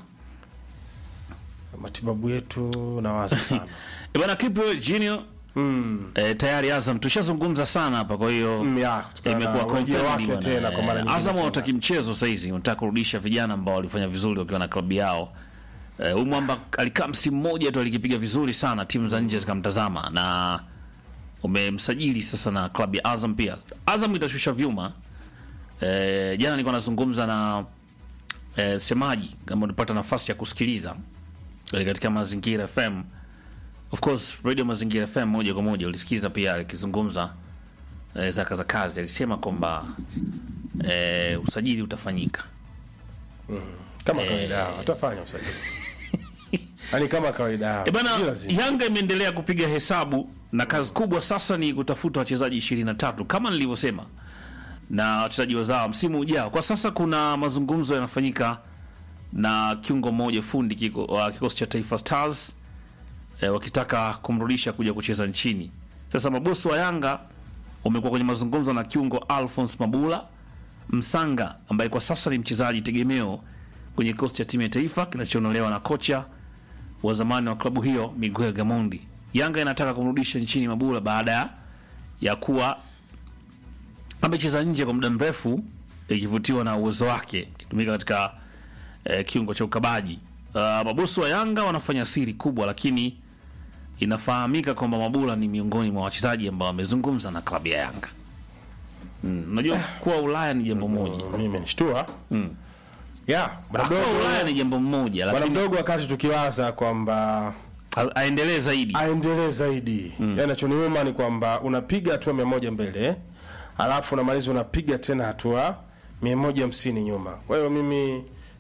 Matibabu yetu nawaza sana Eh, bwana Kipo Junior eh, tayari Azam tushazungumza sana hapa kwa hiyo Mm, ya, kutokana imekuwa na urejeo confirmed wake bwana. tena kwa mara Eh, nyingine Azam tena. hawataki mchezo saizi, wanataka kurudisha vijana ambao walifanya vizuri wakiwa na klabu yao. Eh, huyu mwamba alikaa msimu mmoja tu alikipiga vizuri sana, timu za nje zikamtazama na umemsajili sasa na klabu ya Azam pia. Azam itashusha vyuma. Eh, jana nilikuwa nazungumza na eh, semaji kama ulipata nafasi ya kusikiliza eh, katika Mazingira FM. Of course Radio Mazingira FM moja kwa moja ulisikiza pia akizungumza eh, zaka za kazi, alisema kwamba eh, usajili utafanyika. kama kawaida yao, watafanya usajili yani kama kawaida yao. E bana, Sijui lazima. Yanga imeendelea kupiga hesabu na kazi kubwa sasa ni kutafuta wachezaji 23 kama nilivyosema, na wachezaji wazao msimu ujao. Kwa sasa kuna mazungumzo yanafanyika na kiungo mmoja fundi kiko, wa kikosi cha Taifa Stars e, wakitaka kumrudisha kuja kucheza nchini. Sasa mabosi wa Yanga wamekuwa kwenye mazungumzo na kiungo Alphonse Mabula Msanga ambaye kwa sasa ni mchezaji tegemeo kwenye kikosi cha timu ya taifa kinachoonolewa na kocha wa zamani wa klabu hiyo Miguel Gamondi. Yanga inataka kumrudisha nchini Mabula baada ya kuwa amecheza nje kwa muda mrefu, ikivutiwa na uwezo wake ikitumika katika eh, kiungo cha ukabaji. Uh, mabosi wa Yanga wanafanya siri kubwa, lakini inafahamika kwamba Mabula ni miongoni mwa wachezaji ambao wamezungumza na klabu ya Yanga. Mm, Unajua kuwa Ulaya ni jambo moja, Mimi imenishtua ya bwana kuwa mdogo, Ulaya ni jambo moja, bwana lakini mdogo, wakati tukiwaza kwamba a- aendelee zaidi. aendelee zaidi mm. Yanachoniuma ni kwamba unapiga hatua mia moja mbele alafu unamaliza unapiga tena hatua mia moja hamsini nyuma. Kwa hiyo mimi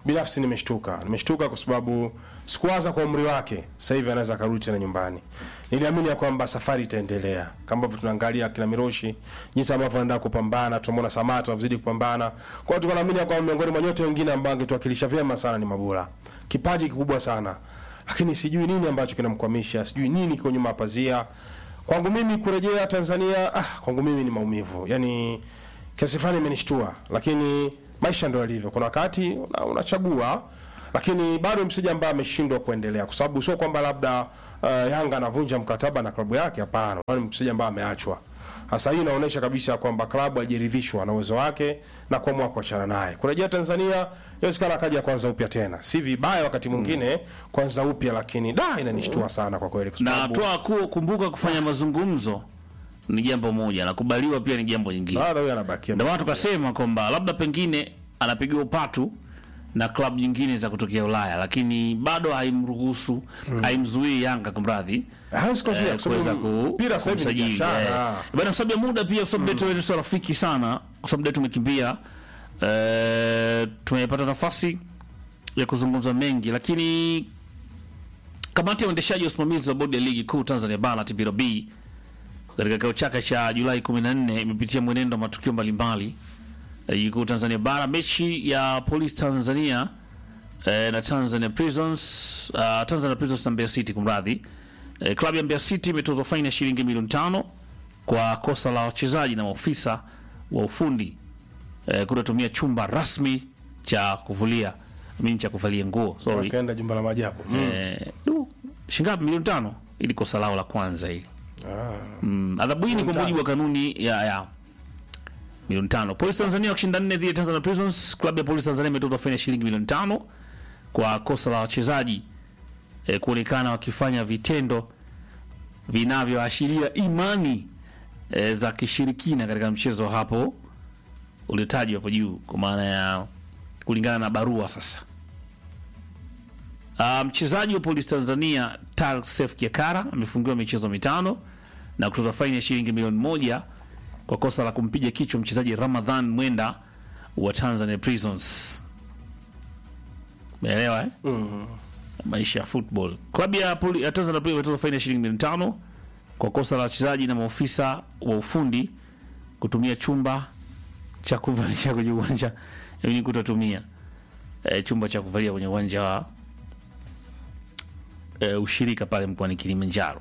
binafsi nimeshtuka nimeshtuka kwa sababu sikuwaza kwa umri wake sasa hivi anaweza akarudi tena nyumbani niliamini ya kwamba safari itaendelea kama ambavyo tunaangalia kina miroshi jinsi ambavyo anaenda kupambana tunamwona samata anazidi kupambana kwa hiyo tunaamini ya kwamba miongoni mwa nyote wengine ambao angetuwakilisha vyema sana ni mabula kipaji kikubwa sana lakini sijui nini ambacho kinamkwamisha sijui nini kiko nyuma ya pazia kwangu mimi kurejea tanzania ah, kwangu mimi ni maumivu yani kiasi fulani imenishtua lakini maisha ndo yalivyo kuna wakati una- unachagua lakini bado msija ambaye ameshindwa kuendelea kwa sababu sio kwamba labda uh, yanga anavunja mkataba na klabu yake hapana ni msija ambaye ameachwa sasa hii inaonyesha kabisa kwamba klabu haijaridhishwa na uwezo wake na kuamua kuachana naye kurejea tanzania inawezekana akaja kwanza upya tena si vibaya wakati mwingine kwanza upya lakini da inanishtua sana kwa kweli kwa na sababu- toa ku, kumbuka kufanya mazungumzo ni jambo moja na kubaliwa pia ni jambo jingine bado huyo anabakia ndio maana tukasema kwamba labda pengine anapigiwa upatu na klabu nyingine za kutokea Ulaya, lakini bado haimruhusu haimzuii Yanga kumradhi Hawezi kuzuia, eh, kwa sababu kuweza ku- mpira sasa hivi ni kumsajili, biashara. eh. Bana, kwa sababu ya muda pia, kwa sababu letu wetu sio rafiki sana, kwa sababu letu tumekimbia, eh, tumepata nafasi ya kuzungumza mengi, lakini kamati ya uendeshaji wa usimamizi wa bodi ya ligi kuu Tanzania bara TPLB katika kikao chake cha Julai 14 imepitia mwenendo wa matukio mbalimbali ya ligi kuu Tanzania bara. Mechi ya Police Tanzania eh, na Tanzania Prisons uh, Tanzania Prisons na Mbeya City kumradhi. Eh, klabu ya Mbeya City imetozwa faini ya shilingi milioni tano kwa kosa la wachezaji na maofisa wa ufundi eh, kutotumia chumba rasmi cha kuvulia mimi cha kuvalia nguo sorry Wakaenda jumba la maajabu eh, du, shingapi milioni tano ili kosa lao la kwanza hili mm, adhabu hii ni kwa mujibu wa kanuni ya, ya milioni tano polisi tanzania wakishinda nne dhidi ya tanzania prisons klabu ya polisi tanzania imetozwa faini ya shilingi milioni tano kwa kosa la wachezaji eh, kuonekana wakifanya vitendo vinavyoashiria imani eh, za kishirikina katika mchezo hapo uliotajwa hapo juu kwa maana ya kulingana na barua sasa Uh, mchezaji wa polisi Tanzania Tarsef Kiakara amefungiwa michezo mitano na kutoza faini ya shilingi milioni moja kwa kosa la kumpiga kichwa mchezaji Ramadhan Mwenda wa Tanzania Prisons. Umeelewa eh? Maisha ya football. Klabu ya, poli, ya Tanzania Prisons imetoza faini ya shilingi milioni tano kwa kosa la wachezaji na maofisa wa ufundi kutumia chumba cha kuvalia kwenye uwanja yaani kutotumia eh, chumba cha kuvalia kwenye uwanja wa eh, ushirika pale mkoani Kilimanjaro.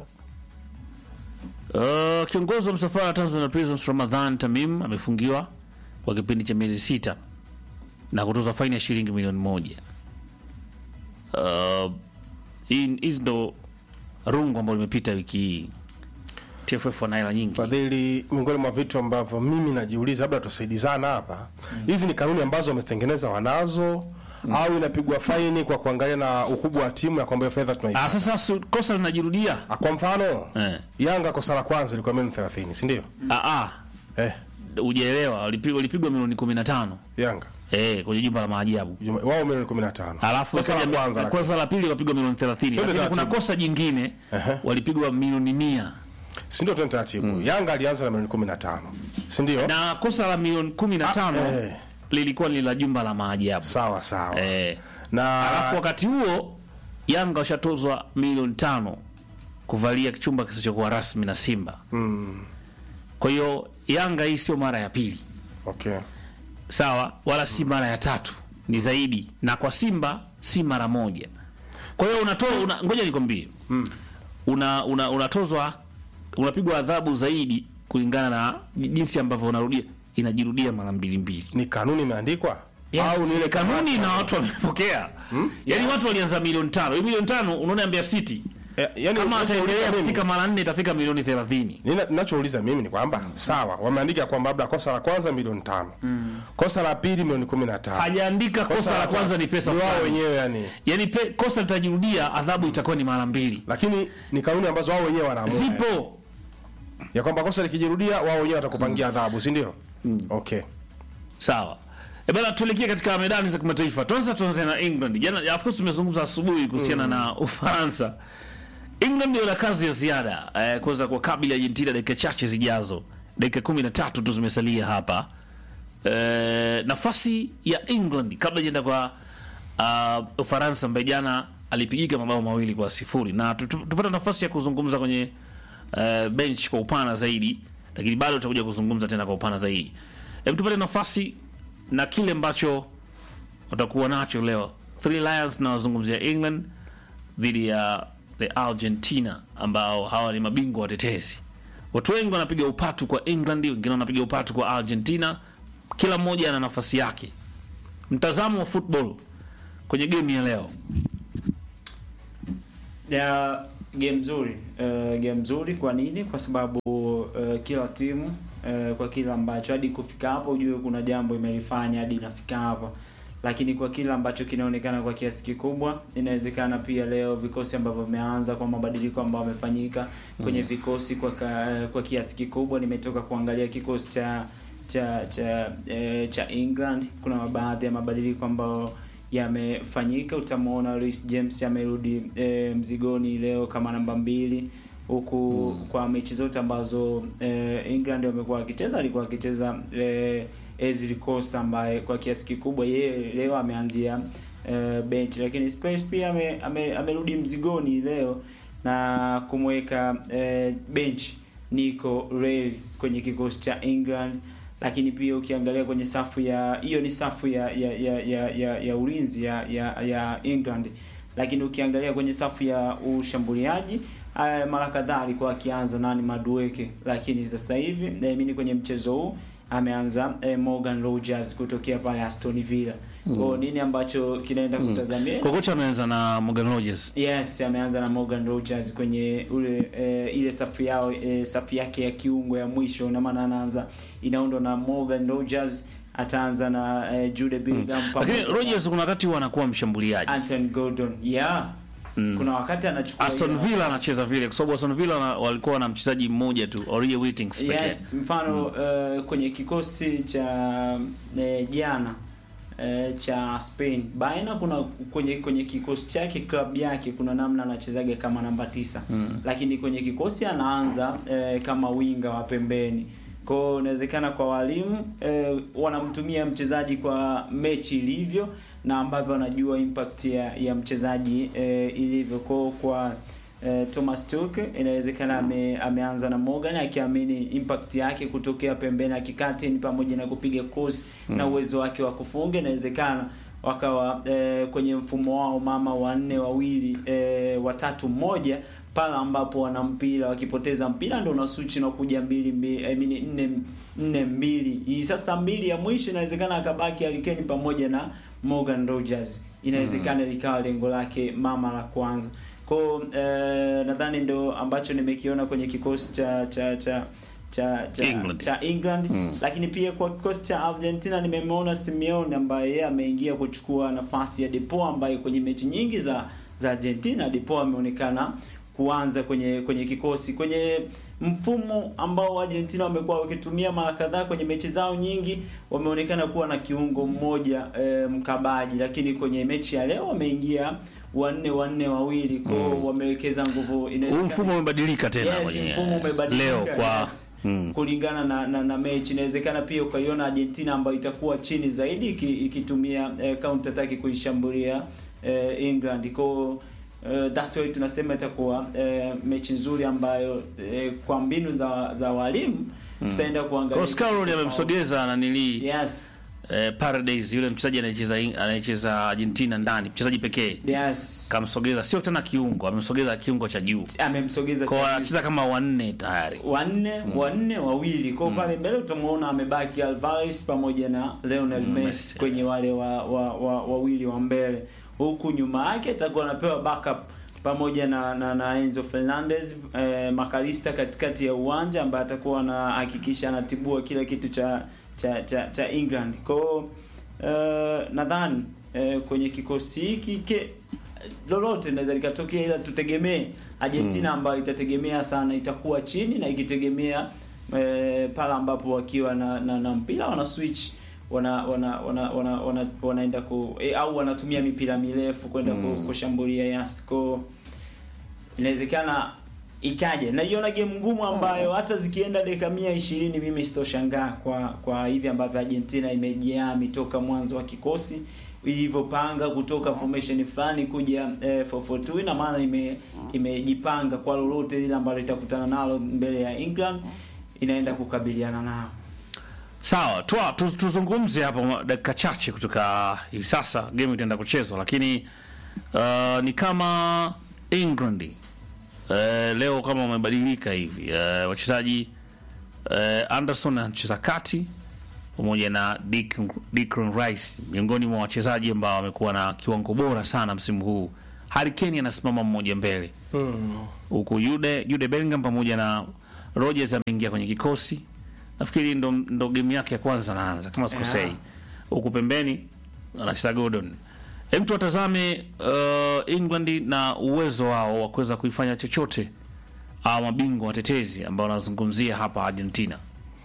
Uh, kiongozi wa msafara wa Tanzania Prisons Ramadhan Tamim amefungiwa kwa kipindi cha miezi sita na kutozwa faini ya shilingi milioni moja. Uh, hii- hizi ndo rungu ambalo limepita wiki hii. TFF wana hela nyingi. fadhili miongoni mwa vitu ambavyo mimi najiuliza labda tusaidizana hapa hizi ni kanuni ambazo wamezitengeneza wanazo au inapigwa faini kwa kuangalia na ukubwa wa timu na kwamba hiyo fedha Ah, tunaipata sasa su- kosa linajirudia. Ah, kwa mfano Eh. yanga kosa la kwanza ilikuwa milioni 30 si ndio Ah, ah, eh, hujaelewa, walipigwa walipigwa milioni 15 yanga eh, kwenye jumba la maajabu. Juma- wao milioni 15 Alafu kosa la ikaja- kwanza lakini. kosa la pili wapigwa milioni 30. Twende Lakini kuna taratibu. kosa jingine Ehe. walipigwa milioni 100. si ndio tuende taratibu yanga alianza na milioni 15 si ndio Na kosa la milioni 15 Ah, eh. lilikuwa ni la jumba la maajabu. sawa sawa Eh. na Alafu wakati huo Yanga washatozwa milioni tano kuvalia chumba kisichokuwa rasmi na Simba. mm, Kwa hiyo Yanga hii sio mara ya pili. okay sawa wala si mara ya tatu ni zaidi na kwa simba si mara moja kwa hiyo unatoa una, ngoja nikwambie una, una, unatozwa unapigwa adhabu zaidi kulingana na jinsi ambavyo unarudia inajirudia mara mbili mbili ni kanuni imeandikwa au ni ile kanuni na watu wamepokea yaani watu walianza milioni tano hii milioni tano unaona Mbeya City Eh, yani kama unachouliza ataendelea mimi- kufika mara nne itafika milioni thelathini Nina- ninachouliza mimi ni kwamba sawa wameandika kwamba labda kosa la kwanza milioni tano kosa la pili milioni kumi na tano hajaandika kosa la kwanza ni pesa wao fulani wenyewe yani yaani pe, kosa litajirudia adhabu itakuwa ni mara mbili lakini ni kanuni ambazo wao wenyewe wanaamua zipo ya kwamba kosa likijirudia wao wenyewe watakupangia adhabu si ndio okay sawa E bana, tuelekee katika medani za kimataifa. Tuanza tuanze na England. Jana of course tumezungumza asubuhi kuhusiana na Ufaransa. England wana kazi ya ziada eh, kuweza kuwakabili Argentina dakika chache zijazo. Dakika kumi na tatu tu zimesalia hapa. Eh, nafasi ya England kabla jenda kwa uh, Ufaransa ambaye jana alipigika mabao mawili kwa sifuri na tu- tu- tupata nafasi ya kuzungumza kwenye uh, bench kwa upana zaidi, lakini bado tutakuja kuzungumza tena kwa upana zaidi. Hebu tupate nafasi na kile ambacho watakuwa nacho leo. Three Lions na wazungumzia England dhidi ya the Argentina ambao hawa ni mabingwa watetezi. Watu wengi wanapiga upatu kwa England, wengine wanapiga upatu kwa Argentina. Kila mmoja ana nafasi yake. Mtazamo wa football kwenye game ya leo. ya game nzuri uh, game nzuri kwa nini kwa sababu uh, kila timu uh, kwa kila ambacho hadi kufika hapo ujue kuna jambo imelifanya hadi inafika hapo lakini kwa kila ambacho kinaonekana kwa kiasi kikubwa inawezekana pia leo vikosi ambavyo vimeanza kwa mabadiliko ambayo yamefanyika kwenye vikosi kwa ka, kwa kiasi kikubwa nimetoka kuangalia kikosi cha cha cha eh, cha England kuna baadhi ya mabadiliko ambayo yamefanyika. Utamwona Reece James amerudi e, mzigoni leo kama namba mbili huku kwa mechi zote ambazo e, England wamekuwa wakicheza alikuwa akicheza e, Ezri Konsa ambaye kwa kiasi kikubwa yeye leo ameanzia e, bench, lakini Spurs pia ame, ame, amerudi mzigoni leo na kumweka e, bench Nico Reil kwenye kikosi cha England lakini pia ukiangalia kwenye safu ya hiyo ni safu ya ya ya ya, ya, ya ulinzi ya, ya ya England, lakini ukiangalia kwenye safu ya ushambuliaji uh, mara kadhaa alikuwa akianza nani Madueke, lakini sasa hivi naamini kwenye mchezo huu ameanza eh, Morgan Rogers kutokea pale Aston Villa. Kwa nini ambacho kinaenda kutazamia Kwa kocha ameanza na Morgan Rogers. Yes, ameanza na Morgan Rogers kwenye ule e, ile safu yao e, safu yake ya kiungo ya mwisho, na maana anaanza inaundwa na Morgan Rogers, ataanza na e, Jude Bellingham Lakini pamoja na Rogers kuna wakati huwa anakuwa mshambuliaji. Anton Gordon. Yeah. Kuna wakati anachukua Aston ile- Villa anacheza vile kwa sababu Aston Villa wana- walikuwa na mchezaji mmoja tu, Origi Whitings pekee. Yes, mfano uh, kwenye kikosi cha eh, jana eh, cha Spain Baena kuna kwenye kwenye kikosi chake club yake kuna namna anachezaga kama namba tisa mm. lakini kwenye kikosi anaanza eh, kama winga wa pembeni kwa hiyo inawezekana kwa walimu eh, wanamtumia mchezaji kwa mechi ilivyo na ambavyo wanajua impact ya, ya mchezaji eh, ilivyo kwa kwa eh, Thomas Tuchel inawezekana ame, ameanza na Morgan akiamini impact yake kutokea pembeni akikatini pamoja na kupiga cross na uwezo wake wa kufunga inawezekana wakawa eh, kwenye mfumo wao mama wanne wawili eh, watatu mmoja pale ambapo wana mpira wakipoteza mpira ndio una switch na kuja mbili mbili I mean nne nne mbili hii sasa mbili ya mwisho inawezekana akabaki Alikeni pamoja na Morgan Rogers inawezekana likawa lengo lake mama la kwanza kwa eh, nadhani ndo ambacho nimekiona kwenye kikosi cha cha cha cha cha England. cha England lakini pia kwa kikosi cha Argentina nimemwona Simeone ambaye yeye ameingia kuchukua nafasi ya Depo ambaye kwenye mechi nyingi za za Argentina Depo ameonekana kuanza kwenye kwenye kikosi kwenye mfumo ambao Argentina wamekuwa wakitumia mara kadhaa kwenye mechi zao nyingi, wameonekana kuwa na kiungo mmoja e, mkabaji, lakini kwenye mechi ya leo wameingia wanne wanne wawili kwao, wamewekeza nguvu. Huu inawezekana- mfumo umebadilika tena Yes, kwenye mfumo umebadilika leo kwa yes. mm. kulingana na, na, na mechi inawezekana pia ukaiona Argentina ambayo itakuwa chini zaidi iki- ikitumia eh, counter attack kuishambulia eh, England kwa Uh, that's why tunasema itakuwa eh, mechi nzuri ambayo eh, kwa mbinu za za walimu tutaenda kuangalia Oscar amemsogeza na nili yes eh, Paredes yule mchezaji anayecheza anayecheza Argentina ndani, mchezaji pekee yes kamsogeza, sio tena kiungo, amemsogeza kiungo cha juu, amemsogeza kwa cha- anacheza kama wanne tayari. wanne wanne wawili kwa pale mbele utamuona amebaki Alvarez pamoja na Lionel Messi Messi. kwenye wale wa, wa, wa, wawili wa mbele huku nyuma yake atakuwa anapewa backup pamoja na na, na Enzo Fernandez eh, Makalista katikati ya uwanja ambaye atakuwa anahakikisha anatibua kila kitu cha cha cha, cha England kwa hiyo, eh, nadhani eh, kwenye kikosi hiki ke- lolote linaweza likatokea, ila tutegemee Argentina ambayo itategemea sana itakuwa chini na ikitegemea eh, pale ambapo wakiwa na, na, na mpira wana switch wana wana wana, wana, wana wanaenda ku eh, au wanatumia mipira mirefu kwenda ku- kushambulia Yasco. Inawezekana ikaje, naiona game ngumu ambayo hata zikienda dakika mia ishirini mimi sitoshangaa kwa kwa hivi ambavyo Argentina imejiami toka mwanzo wa kikosi ilivyopanga kutoka formation fulani kuja eh, 442 ina maana ime imejipanga kwa lolote lile ambalo itakutana nalo mbele ya England inaenda kukabiliana nao. Sawa, twa tu- tuzungumze hapo dakika chache kutoka hivi sasa, game itaenda kuchezwa, lakini uh, ni kama England uh, leo kama wamebadilika hivi uh, wachezaji uh, Anderson anacheza kati pamoja na Declan Declan Rice miongoni mwa wachezaji ambao wamekuwa na kiwango bora sana msimu huu. Harry Kane anasimama mmoja mbele huku Jude Jude Bellingham pamoja na Rodgers ameingia kwenye kikosi. Nafikiri ndo, ndo game yake ya kwanza anaanza kama sikosei. Yeah. Huku pembeni anacheza Gordon. Hem, tuwatazame uh, England na uwezo wao wa kuweza kuifanya chochote au mabingwa watetezi ambao wanazungumzia hapa Argentina.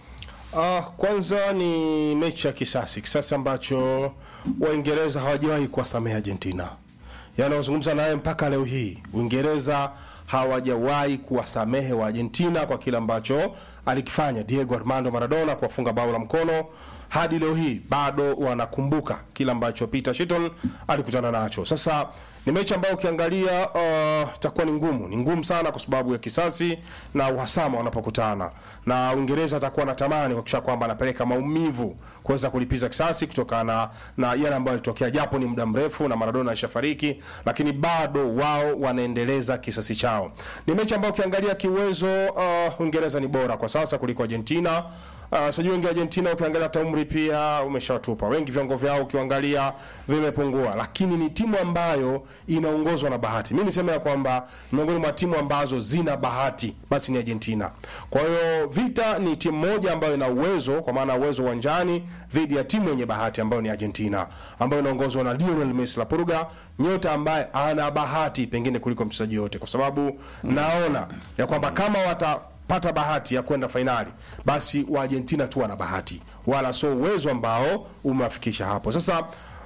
Ah, kwanza ni mechi ya kisasi, kisasi ambacho Waingereza hawajawahi kuwasamehe Argentina. Yaani wazungumza naye mpaka leo hii, Uingereza hawajawahi kuwasamehe wa Argentina kwa kile ambacho alikifanya Diego Armando Maradona kuwafunga bao la mkono. Hadi leo hii bado wanakumbuka kile ambacho Peter Shilton alikutana nacho. Sasa ni mechi ambayo ukiangalia uh, itakuwa ni ngumu, ni ngumu sana kwa sababu ya kisasi na uhasama wanapokutana, na Uingereza atakuwa anatamani kuhakikisha kwamba anapeleka maumivu kuweza kulipiza kisasi kutokana na yale ambayo yalitokea, japo ni muda mrefu na Maradona alishafariki, lakini bado wao wanaendeleza kisasi chao. Ni mechi ambayo ukiangalia kiuwezo, uh, Uingereza ni bora kwa sasa kuliko Argentina. Uh, sijui wengi wa Argentina ukiangalia hata umri pia umeshawatupa wengi, viwango vyao ukiangalia vimepungua, lakini ni timu ambayo inaongozwa na bahati. Mimi niseme ya kwamba miongoni mwa timu ambazo zina bahati basi ni Argentina. Kwa hiyo vita ni timu moja ambayo ina uwezo, kwa maana uwezo uwanjani dhidi ya timu yenye bahati ambayo ni Argentina, ambayo inaongozwa na Lionel Messi la Purga, nyota ambaye ana bahati pengine kuliko mchezaji yote, kwa sababu naona ya kwamba kama wata pata bahati ya kwenda fainali basi wa Argentina tu wana bahati, wala sio uwezo ambao umewafikisha hapo. Sasa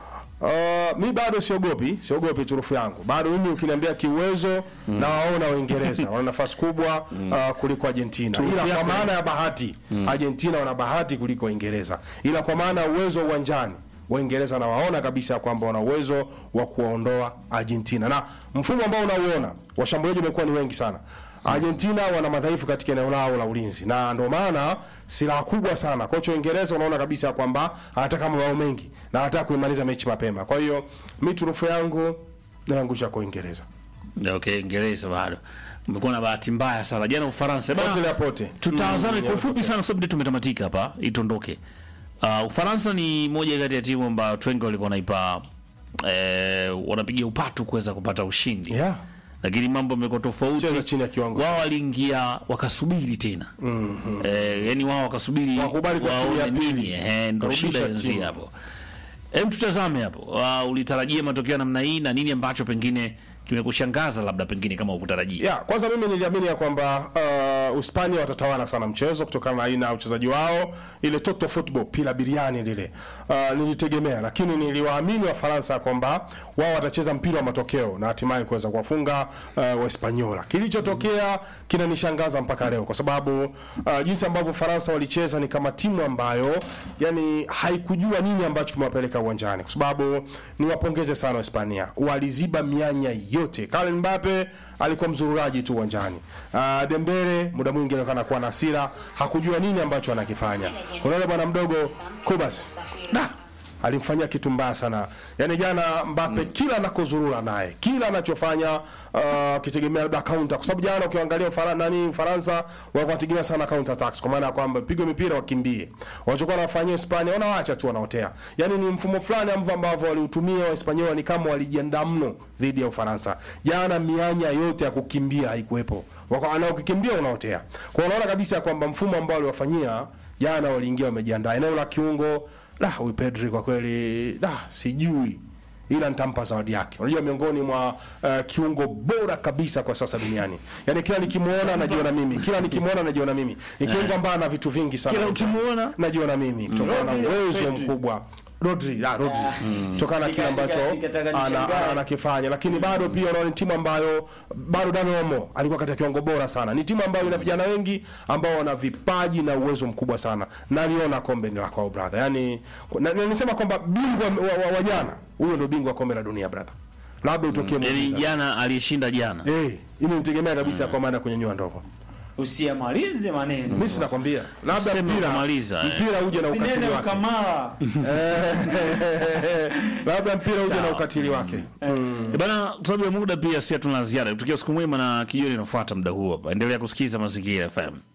uh, mi bado siogopi, siogopi turufu yangu bado. Mimi ukiniambia kiuwezo na waona Waingereza wana nafasi kubwa uh, kuliko Argentina, ila kwa maana ya bahati Argentina wana bahati kuliko Waingereza, ila kwa maana ya uwezo uwanjani Waingereza nawaona kabisa kwamba wana uwezo wa kuwaondoa Argentina, na mfumo ambao unauona washambuliaji wamekuwa ni wengi sana. Argentina wana madhaifu katika eneo lao la ulinzi, na ndio maana silaha kubwa sana kocha wa Uingereza unaona kabisa kwamba anataka mabao mengi na anataka kuimaliza mechi mapema. Kwa hiyo mi turufu yangu naangusha kwa Uingereza Okay, Ingereza bado umekuwa na bahati mbaya sana jana Ufaransa Bana, pote la pote. tutazame Mm, kwa ufupi sana kwa sababu ndio tumetamatika hapa itondoke. Uh, Ufaransa ni moja kati ya timu ambayo watu wengi walikuwa wanaipa eh, wanapigia upatu kuweza kupata ushindi Yeah. lakini mambo yamekuwa tofauti. Cheza chini ya kiwango. Wao waliingia wakasubiri tena eh, yani wao wakasubiri Wakubali kwa timu ya waone pili. nini, eh, ndo Kurudisha shida inaanzia timu. hapo. Hem, tutazame hapo. Uh, ulitarajia matokeo ya namna hii na nini ambacho pengine kimekushangaza labda pengine kama ukutarajia? Ya, kwanza mimi niliamini ya kwamba uh, Uhispania watatawala sana mchezo kutokana na aina ya uchezaji wao, ile total football pila biriani lile. Uh, nilitegemea lakini niliwaamini Wafaransa kwamba wao watacheza mpira wa matokeo na hatimaye kuweza kuwafunga uh, Wahispaniola. Kilichotokea kinanishangaza mpaka leo kwa sababu uh, jinsi ambavyo Ufaransa walicheza ni kama timu ambayo yani haikujua nini ambacho kimewapeleka uwanjani, kwa sababu niwapongeze sana Hispania, waliziba mianya yote. Kylian Mbappe alikuwa mzururaji tu uwanjani. Uh, Dembele muda mwingi anaonekana kuwa na hasira, hakujua nini ambacho anakifanya. Unaona bwana mdogo Kubas da alimfanyia kitu mbaya sana. Yaani jana Mbappe kila anakozurura naye, kila anachofanya uh, kitegemea labda counter, kwa sababu jana ukiangalia Ufaransa nani Ufaransa walikuwa wanategemea sana counter attacks, kwa maana ya kwamba pigwe mipira wakimbie. Walichokuwa wanafanyia Hispania wanawaacha tu wanaotea. Yaani ni mfumo fulani ambao ambao waliutumia Wahispaniola ni kama walijiandaa mno dhidi ya Ufaransa. Jana mianya yote ya kukimbia haikuwepo. Wako anaokikimbia unaotea. Kwa hiyo unaona kabisa kwamba mfumo ambao waliwafanyia jana waliingia wamejiandaa. Eneo la kiungo la huyu Pedri kwa kweli da sijui ila nitampa zawadi yake. Unajua miongoni mwa uh, kiungo bora kabisa kwa sasa duniani. Yaani kila nikimuona najiona mimi. Kila nikimuona najiona mimi. Ni kiungo ambaye ana vitu vingi sana. Kila ukimuona? najiona mimi kutokana na uwezo mkubwa. Rodri, ah, Rodri. Kutokana na kile Nika- ambacho nika- nikataka ana- nishangae. ana- anakifanya, lakini bado pia unaona ni timu ambayo bado Dani Olmo alikuwa katika kiwango bora sana. Ni timu ambayo ina vijana wengi ambao wana vipaji na uwezo mkubwa sana. Naliona kombe ni la kwao brother. Yaani na, na nisema kwamba bingwa wa, wa, wa jana huyo ndio bingwa wa kombe la dunia brother. Labda utokee yani muujiza. jana aliyeshinda jana Eh, ili nitegemea kabisa kwa maana kwenye nyua ndogo. Usiyamalize maneno. Mimi sinakwambia. Labda Sema mpira ukamaliza, eh. mpira uje na ukatili Sinene wake. ukamala. Labda mpira uje na Sawa. ukatili wake. Eh, bana kwa sababu ya muda pia si hatuna ziada tukia siku mwema na kijoni inafuata muda huo hapa endelea kusikiza mazingira FM